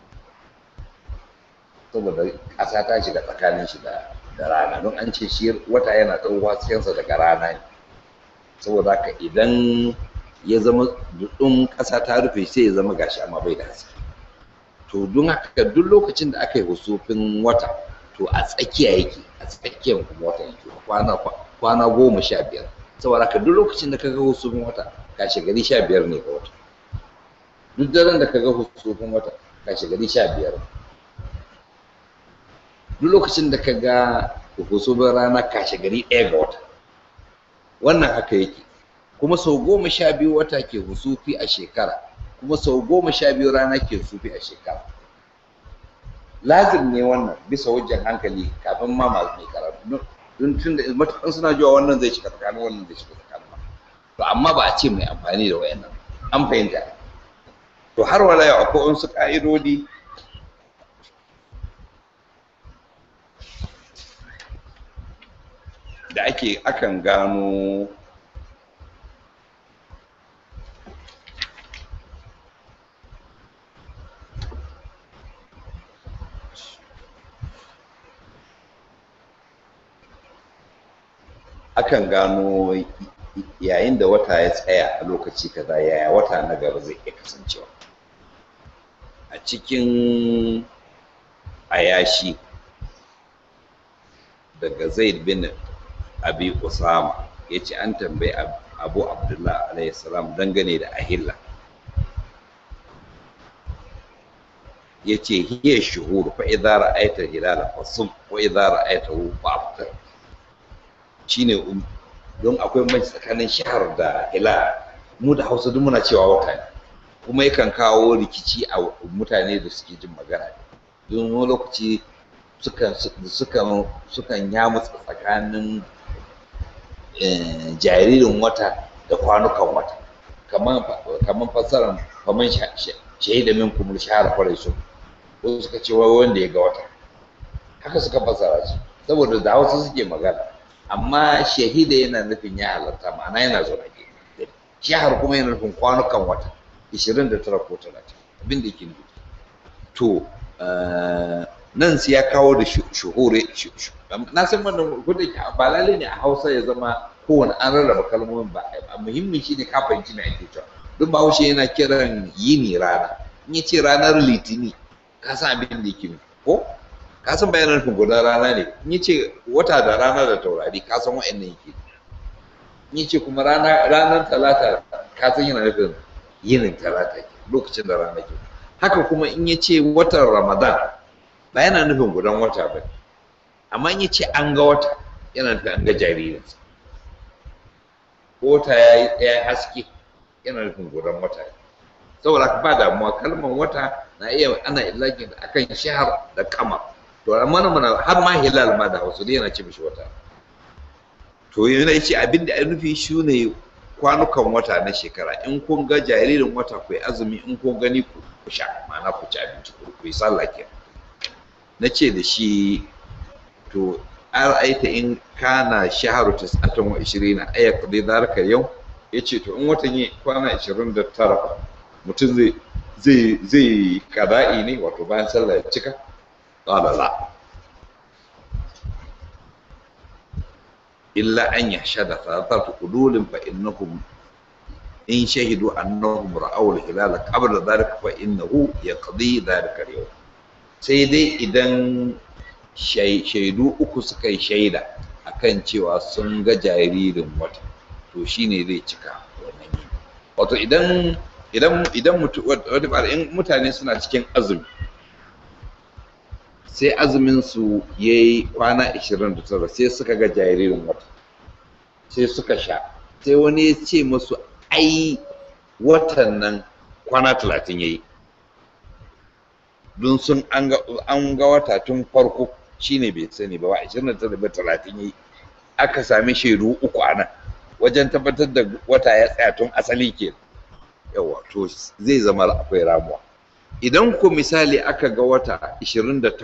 saboda ƙasa ta shiga tsakanin shi da rana don an ce shi wata yana ɗau haskensa daga rana ne saboda haka idan ya zama duɗin ƙasa ta rufe sai ya zama gashi amma bai da haske to don haka duk lokacin da aka yi husufin wata to a tsakiya yake a tsakiyar kuma wata yake kwana kwana goma sha biyar saboda haka duk lokacin da kaga husufin wata gashi gari sha biyar ne ga wata duk daren da kaga husufin wata gashi gari sha biyar duk lokacin da kaga husufin rana kashe gari ɗaya ga wata wannan haka yake kuma sau goma sha biyu wata ke husufi a shekara kuma sau goma sha biyu rana ke husufi a shekara lazim ne wannan bisa wajen hankali kafin ma masu mai karatu don tun da matukan suna jiwa wannan zai shiga tsakanin wannan zai shiga tsakanin ba to amma ba a ce mai amfani da wayannan an fahimta to har wala yau akwai wasu ka'idodi da ake akan gano akan gano yayin da wata ya tsaya a lokaci kaza yaya wata na gaba zai iya kasancewa a cikin ayashi daga zaid bin abi usama ya ce an tambayi abu abdullah alayhi salam dangane da ahilla ya ce hiya shuhur fa idza ra'aita hilala fasum wa idza ra'aitahu fa'aftar shine don akwai mai tsakanin shahar da hilal mu da hausa duk muna cewa wata ne kuma yakan kawo rikici a mutane da suke jin magana don wani lokaci sukan sukan sukan yamutsa tsakanin jaririn wata da kwanukan wata kaman kaman fasaran kaman shahida min kumul shahara kwarai su ko suka ce wai wanda ya ga wata haka suka fasara shi saboda da hausa suke magana amma shahida yana nufin ya halarta ma'ana yana zaune ke shahar kuma yana nufin kwanukan wata 29 ko 30 abin da yake nufi to nan sai ya kawo da shuhure na san wannan gudun ba lalle ne a hausa ya zama kowane an rarraba kalmomin ba muhimmin shi ne ka fahimci mai ake cewa don bahaushe yana kiran yini rana in ya ce ranar litini ka san abin da yake ko ka san bayanan nufin gudan rana ne in ya ce wata da rana da taurari ka san wa'annan yake in ya ce kuma ranar talata ka san yana nufin yinin talata lokacin da rana ke haka kuma in ya ce watan ramadan ba yana nufin gudan wata ba amma in ya ce an ga wata yana nufin an ga jaririnsa wata ya yi haske yana nufin gudan wata saboda ba damuwa kalmar wata na iya ana ilakin akan shahar da kama to amma mana har ma hilal ma da hausa dai yana ce mishi wata to yana ce abin da ya nufi shi ne kwanukan wata na shekara in kun ga jaririn wata ku azumi in kun gani ku sha ma'ana ku ci abinci ku yi sallah ke na ce da shi to ar'aita in kana shaharu tis'atan wa ishirina aya qadi dhalika yau yace to in watan yi kwana 29 mutum zai zai zai kada'i ne wato bayan sallah ya cika qala la illa an yashhada thalathatu qudulin fa innahum in shahidu annahum ra'aw al-hilala qabla dhalika fa innahu yaqdi dhalika al-yawm sai dai idan shaidu uku suka yi shaida akan cewa sun ga jaririn wata to shine zai cika wannan yini wato idan idan idan in mutane suna cikin azumi sai azumin su yayi kwana 29 sai suka ga jaririn wata sai suka sha sai wani ya ce musu ai watan nan kwana 30 yayi don sun an ga wata tun farko shine bai sani ba wa 29 ba 30 yayi aka sami shaidu uku a nan wajen tabbatar da wata ya tsaya tun asali ke yawa to zai zama akwai ramuwa idan ku misali aka ga wata 28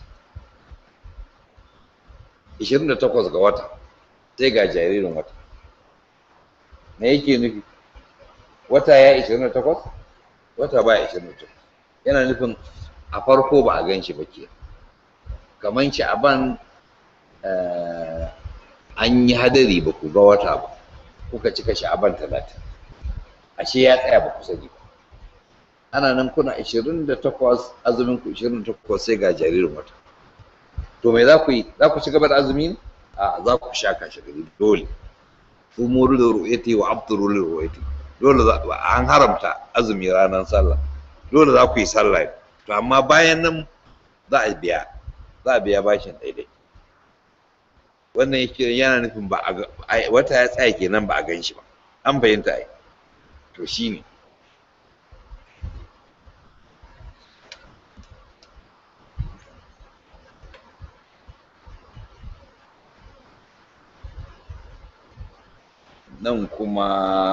28 ga wata sai ga jaririn wata me yake nufi wata ya 28 wata ba 28 yana nufin a farko ba a gan shi ba ke kamar shi aban an yi hadari ba ku ga wata ba kuka cika sha'aban talatin ashe ya tsaya ba ku sani ba ana nan kuna 28 azumin ku 28 sai ga jaririn wata to me za ku yi za ku ci gaba da azumi ne a za ku sha kashi gari dole umuru da ru'yati wa abduru li ru'yati dole an haramta azumi ranar sallah dole za ku yi sallah to amma bayan nan za a biya za a biya bashin daidai wannan yake yana nufin ba a wata ya tsaya kenan ba a gan shi ba an fahimta ai to shine nan kuma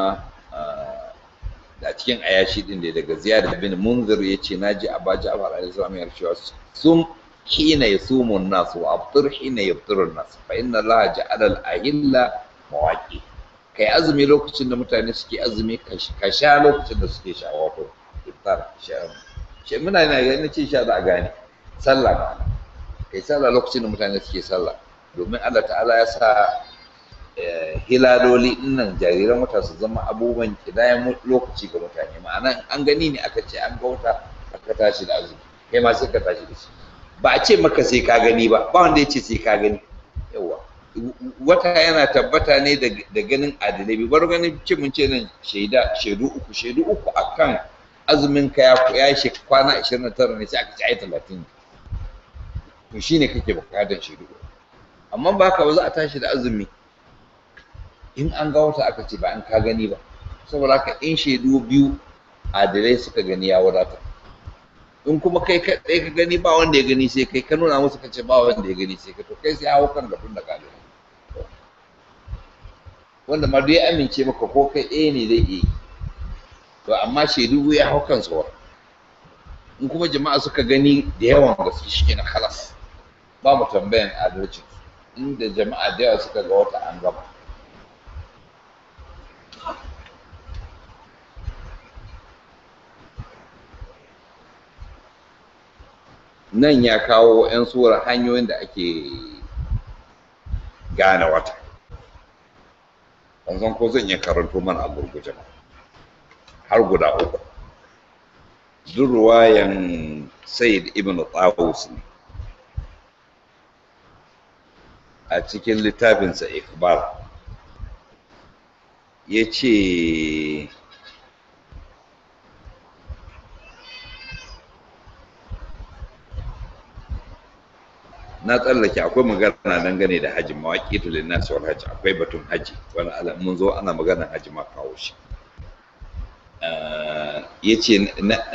da cikin ayashi din da daga ziyada bin munzir ya ce na ji abu ja'far alaihi salam ya cewa sun hina yasumu an-nas wa aftir hina yaftiru an-nas fa inna allaha ja'ala al-ahilla mawaqi kai azumi lokacin da mutane suke azumi ka sha lokacin da suke sha wato iftar sha shi muna ina ga ina ce sha za a gane sallah kai sallah lokacin da mutane suke sallah domin Allah ta'ala ya sa hilaloli nan jariran wata su zama abubuwan kidayen lokaci ga mutane ma'ana an gani ne aka ce an ga wata aka tashi da azumi kai ma sai ka tashi da shi ba a ce maka sai ka gani ba ba wanda ya ce sai ka gani yawa wata yana tabbata ne da ganin adalai bar ganin ce mun ce nan shaida shaidu uku shaidu uku akan azumin ka ya shi kwana 29 ne sai aka ci ai 30 to shine kake bukatar shaidu amma ba ka ba za a tashi da azumi in an ga wata aka ce ba an ka gani ba saboda haka in shaidu biyu adalai suka gani ya wadata in kuma kai kaɗai ka gani ba wanda ya gani sai kai ka nuna musu ka ce ba wanda ya gani sai ka to kai sai hawo kan gafin da kalin wanda ma duk ya amince maka ko kai ɗaya ne zai iya to amma shaidu ya hau kan sauran in kuma jama'a suka gani da yawan gaske shi na halas ba mu tambayan adalcin inda jama'a da yawa suka ga wata an gama nan ya kawo 'yan suwar hanyoyin da ake gane wata ban san ko zan iya karanto mana a gurguje ba har guda uku duk ruwayan sayyid ibn tawus ne a cikin littafinsa ikbar ya ce na tsallake akwai magana dangane da hajji mawaƙi tulin nasu wal hajji akwai batun hajji wani mun zo ana maganar hajji ma kawo shi ya ce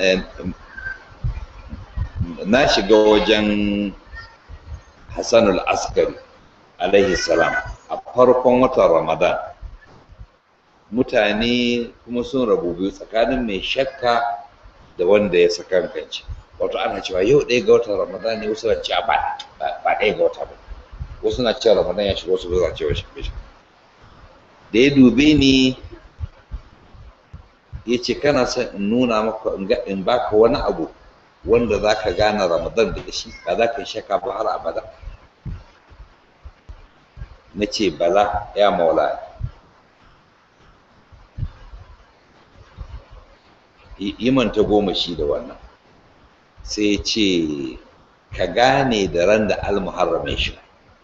na shiga wajen hassanul askari alaihi salam a farkon watan ramadan mutane kuma sun rabu biyu tsakanin mai shakka da wanda ya sakankanci wato ana cewa yau ɗaya ga watan ramadan ne wasu na cewa ba ba ɗaya ga wata ba wasu na cewa ramadan ya shiga wasu ba za cewa shi bai da ya dube ni ya ce kana son in nuna maka in baka wani abu wanda za ka gane ramadan da shi ba za ka yi shaka ba har abada na ce bala ya maula imanta goma shi da wannan sai ya ce ka gane da ran da almuharramin shi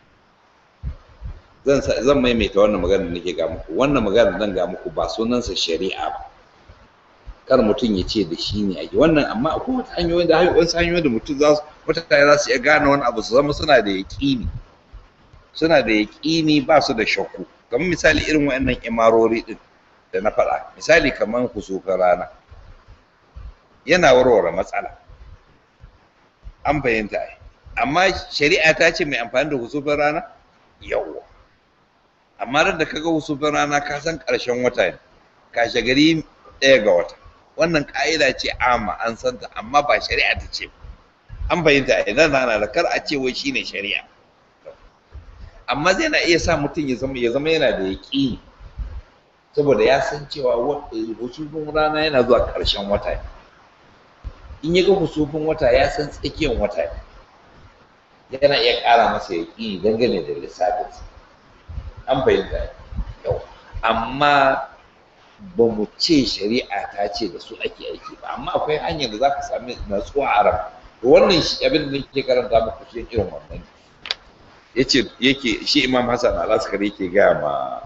zan maimaita wannan magana da nake ga muku wannan magana zan ga muku ba sunansa shari'a ba kar mutum ya ce da shi ne ake wannan amma akwai wata hanyoyi da wasu hanyoyi da mutum za su mutane za su iya gane wani abu su zama suna da yaƙini suna da yaƙini ba su da shakku kamar misali irin waɗannan imarori ɗin da na faɗa misali kamar kusufin rana yana warware matsala an fahimta ai amma shari'a ta ce mai amfani da kusufin rana yawwa amma da kaga husufin rana ka san ƙarshen wata ne kashe gari ɗaya ga wata wannan ƙa'ida ce amma an san ta amma ba shari'a ta ce an fahimta idan na da kar a ce wai shine shari'a amma zai na iya sa mutum ya zama ya zama yana da yaƙini saboda ya san cewa husufin rana yana zuwa ƙarshen wata ne in ya ga husufin wata ya san tsakiyar wata ne yana iya ƙara masa yaƙini dangane da lissafinsa an fahimta yau amma ba mu ce shari'a ta ce da su ake aiki ba amma akwai hanyar da za ka sami natsuwa a ran wannan shi abin da nake karanta muku shi irin wannan yace yake shi imam hassan al-askari yake gaya ma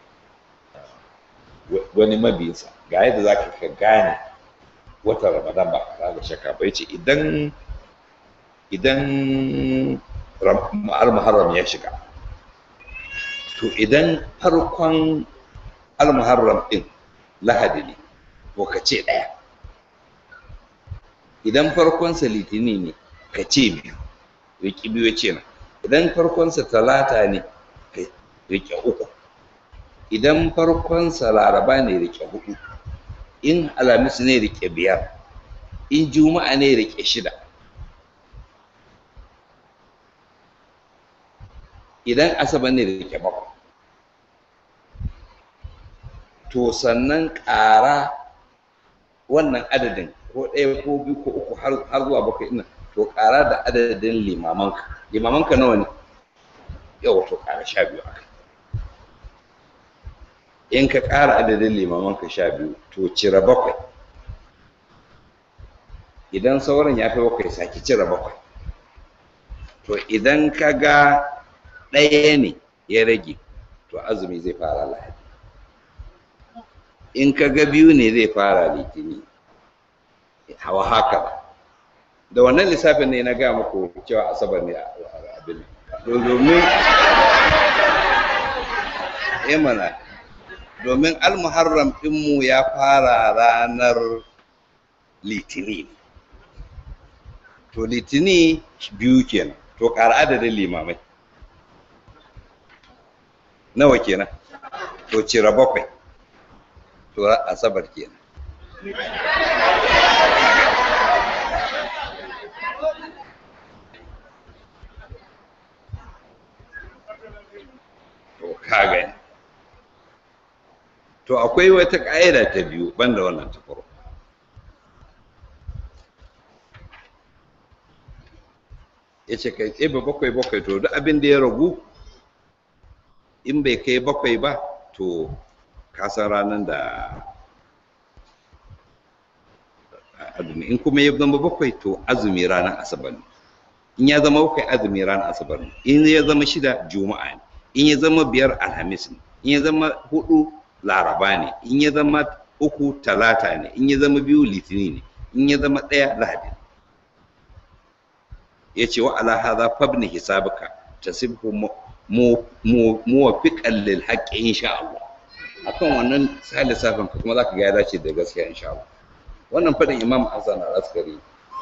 wani mabiyinsa ga yadda za ka gane watan ramadan ba ka da shakka ba yace idan idan al-muharram ya shiga to idan farkon al-muharram din lahadi ne to ka ce ɗaya idan farkonsa litini ne ka ce biyu riƙi biyu ce na idan farkonsa talata ne ka riƙe uku idan farkonsa laraba ne riƙe hudu in alhamis ne riƙe biyar in juma'a ne riƙe shida idan asabar ne riƙe bakwai to sannan ƙara wannan adadin ko ɗaya ko biyu ko uku har zuwa bakwai ina to ƙara da adadin limamanka limamanka nawa ne yau to ƙara sha biyu aka in ka ƙara adadin limamanka sha biyu to cire bakwai idan sauran ya fi bakwai sake cire bakwai to idan ka ga ɗaya ne ya rage to azumi zai fara lahadi in ka ga biyu ne zai fara litini hawa haka ba da wannan lissafin ne na ga muku cewa asabar ne abin domin mana domin almuharram ɗinmu ya fara ranar litini to litini biyu kenan to ƙara adadin limamai nawa kenan to cire bakwai to asabar kenan to kaga to akwai wata ƙa'ida ta biyu banda wannan ta farko ya ce kai tsebe bakwai bakwai to duk abin da ya ragu in bai kai bakwai ba to kasan ranar da azumi in kuma ya zama bakwai to azumi ranar asabar ne in ya zama bakwai azumi ranar asabar ne in ya zama shida juma'a ne in ya zama biyar alhamis ne in ya zama hudu laraba ne in ya zama uku talata ne in ya zama biyu litini ne in ya zama ɗaya lahadi ne ya ce wa ala hadha fabni hisabuka tasibhu muwafiqan lil haqqi insha Allah akan wannan sai lissafin ka kuma zaka ga ya dace da gaskiya insha Allah wannan fadin Imam Hassan al-Askari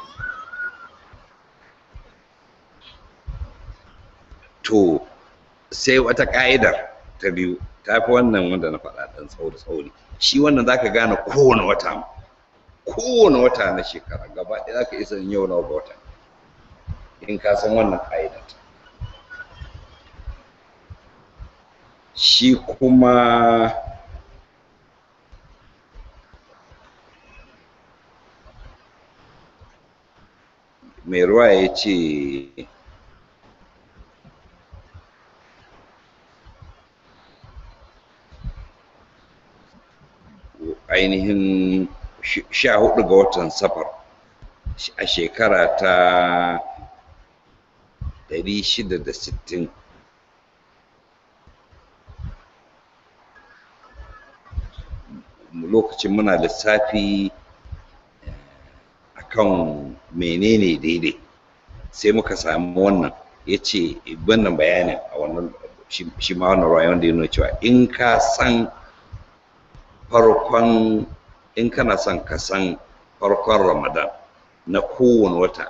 to sai wata ka'idar ta biyu ta fi wannan wanda na faɗa ɗan tsauri tsauri shi wannan zaka gane kowane wata kowane wata na shekara gaba ɗaya zaka isa yau na wata in ka san wannan ka'idar shi kuma mai ruwa ya ce ainihin sha hudu ga watan safar a shekara ta 660 lokacin muna lissafi akan menene daidai sai muka samu wannan ya ce wannan bayanin a wannan shi ma wannan rayuwar da ya nuna cewa in ka san farkon in kana son ka san farkon ramadan na kowane wata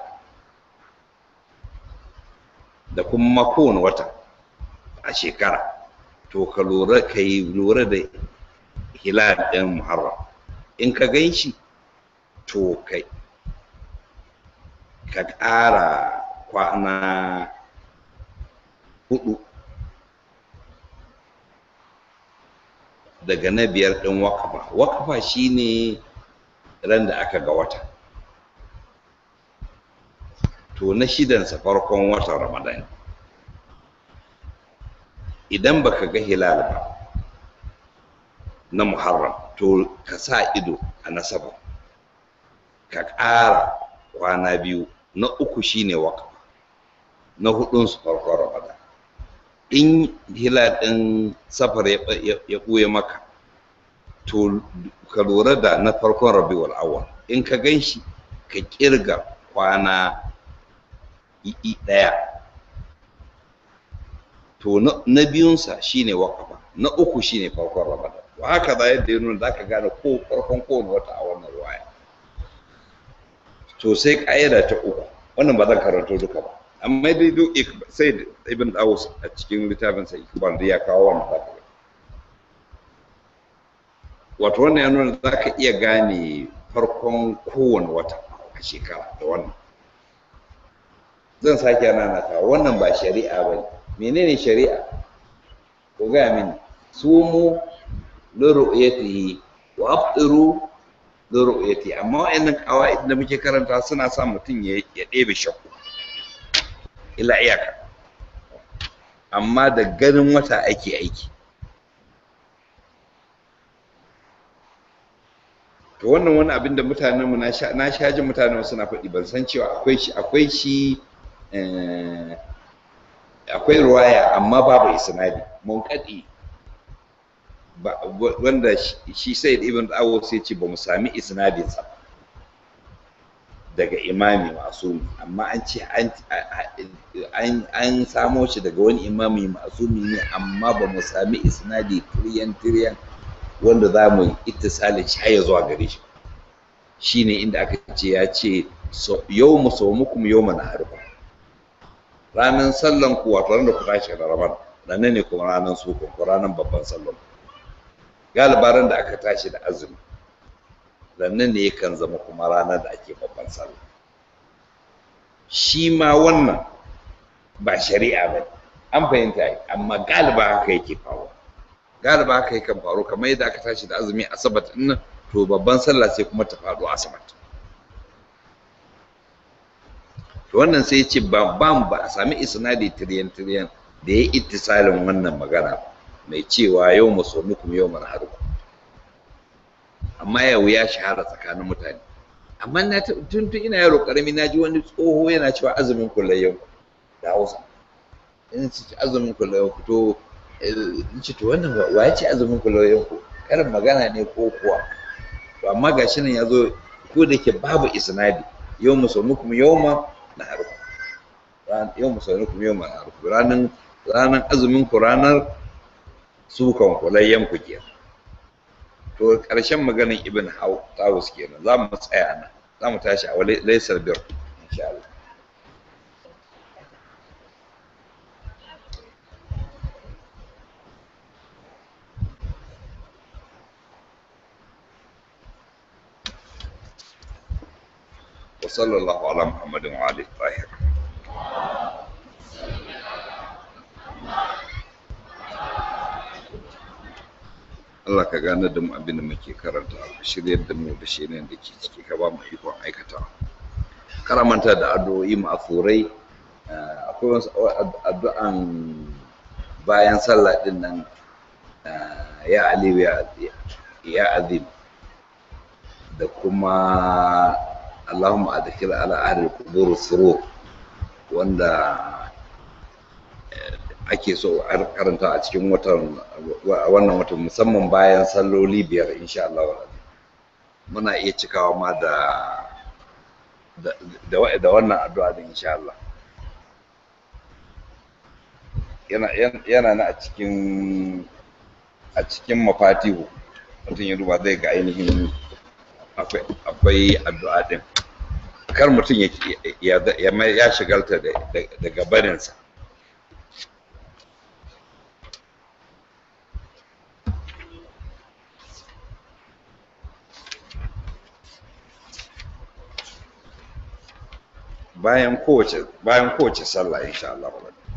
da kuma kowane wata a shekara to ka lura ka yi lura da hilal ɗin muharram in ka gan shi to kai ka ƙara kwana hudu daga na biyar ɗin wakafa wakafa shine ran da aka ga wata to na shidansa farkon watan ramadan idan baka ga hilal ba na muharram to ka sa ido a nasaba ka ƙara kwana biyu na uku shine wakafa na hudunsu farkon ramadan in hilal ɗin safar ya ɓuya maka to ka lura da na farkon rabiul awwal in ka gan shi ka kirga kwana i'i ɗaya to na biyunsa shine wakafa na uku shine farkon ramadan wa haka za yadda ya nuna za ka gane ko farkon kowane wata a wannan ruwaya to sai ƙa'ida ta uku wannan ba zan karanto duka ba amma dai duk sai ibn Dawus a cikin littafin sa ikbal da ya kawo wannan zaka wato wannan ya nuna za ka iya gane farkon kowane wata a shekara da wannan zan sake nanata wannan ba shari'a ba menene shari'a ko gaya mini sumu li ru'yatihi wa afṭiru li ru'yatihi amma wa'annan qawaid da muke karanta suna sa mutum ya ɗebe shakku ila iyaka amma da ganin wata ake aiki to wannan wani abin da mutanen mu na sha jin mutanen suna faɗi ban san cewa akwai shi akwai shi akwai ruwaya amma babu isnadi mun kadi wanda shi sai ibn awo sai ce ba mu sami isnadin sa daga imami masumi amma an ce an samo shi daga wani imami masumi ne amma ba mu sami isnadi tiriyan tiriyan wanda za mu ittisalin shi ya zuwa gare shi shine inda aka ce ya ce yau mu sau muku yau mana harba ranar sallan ku wato ranar ku tashi da rabar ranar ne kuma ranar su ku ranar babban sallan galibaran da aka tashi da azumi ranar ne yakan zama kuma ranar da ake babban sallah shi ma wannan ba shari'a ba an fahimta yi amma galiba haka yake faruwa galiba haka yakan faru kamar yadda aka tashi da azumi asabat nan to babban sallah sai kuma ta faɗo asabat to wannan sai ce ba ba ba a sami isnadi tiriyan tiriyan da ya ittisalin wannan magana mai cewa yau musulmukum yau manharukum amma yau ya shahara tsakanin mutane amma na tun tun ina yaro karami na ji wani tsoho yana cewa azumin kullayen da hausa in ci azumin kullayen ku to in ci to wannan wa ya ce azumin kullayen ku karin magana ne ko kuwa to amma gashi nan ya zo ko da ke babu isnadi yau musulmukum yau ma na harku yau musulmukum yau ma na harku ranar ranar azumin ku ranar sukan kulayyan ku kenan to ƙarshen maganin ibn tawus kenan za mu tsaya nan za mu tashi a laisar bir insha Allah وصلى الله على محمد وعلى الطاهر Allah ka gane da mu abin da muke karanta ka shiryar da mu da shirin da ke ciki ka ba mu ikon aikata karamanta da addu'o'i ma'afurai akwai wasu addu'an bayan sallah din nan ya aliyu ya azim da kuma Allahumma adkhil ala ahli qubur surur wanda ake so a karanta a cikin watan wannan watan musamman bayan salloli biyar insha Allah muna iya cikawa ma da da wannan addu'a din insha Allah yana yana na a cikin a cikin mafatihu mutum ya duba zai ga ainihin akwai addu'a din kar mutum ya ya shigalta daga barinsa bayan kowace bayan kowace sallah insha Allah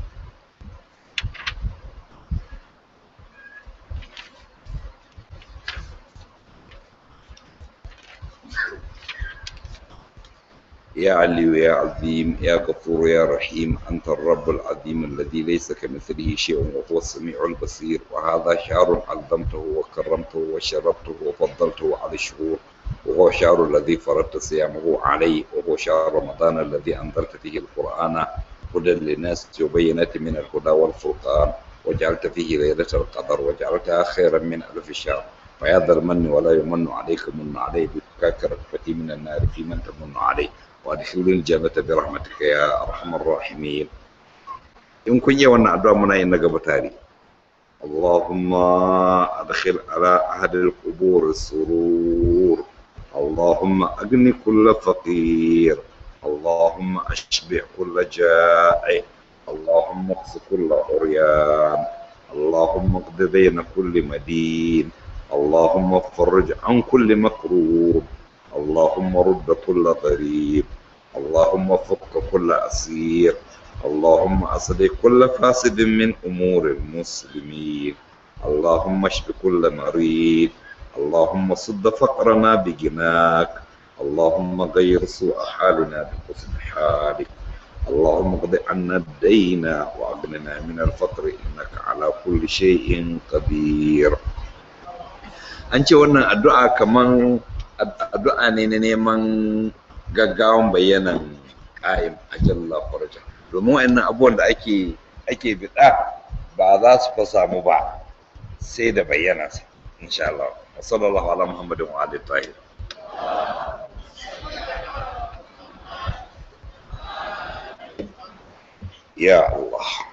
يا علي يا عظيم يا غفور يا رحيم أنت الرب العظيم الذي ليس كمثله شيء وهو السميع البصير وهذا شهر عظمته وكرمته وشربته وفضلته على الشهور وهو شهر الذي فرضت صيامه عليه وهو شهر رمضان الذي أنزلت فيه القرآن هدى للناس وبينات من الهدى والفرقان وجعلت فيه ليلة القدر وجعلتها خيرا من ألف شهر فيا ذا المن ولا يمن عليك من عليه بفكاك ركبتي من النار في من تمن عليه وادخلني الجنة برحمتك يا أرحم الراحمين إن كن يوانا أدعى منا إنك بتاري اللهم أدخل على أهل القبور السرور اللهم أغني كل فقير اللهم أشبع كل جائع اللهم اقص كل عريان اللهم اقض بين كل مدين اللهم فرج عن كل مكروب اللهم رد كل غريب اللهم فك كل أسير اللهم أصلح كل فاسد من أمور المسلمين اللهم اشف كل مريض اللهم صد فقرنا بجناك اللهم غير سوء حالنا بحسن حالك اللهم اقض عنا الدين واغننا من الفقر انك على كل شيء قدير an ce wannan addu'a kaman addu'a ne na neman gaggawan bayanan ƙa'im a jalla farja domin wa'annan abubuwan da ake ake biɗa ba za su fa samu ba sai da bayyanansa insha Allah وصلى الله على محمد وعلى الطاهر يا الله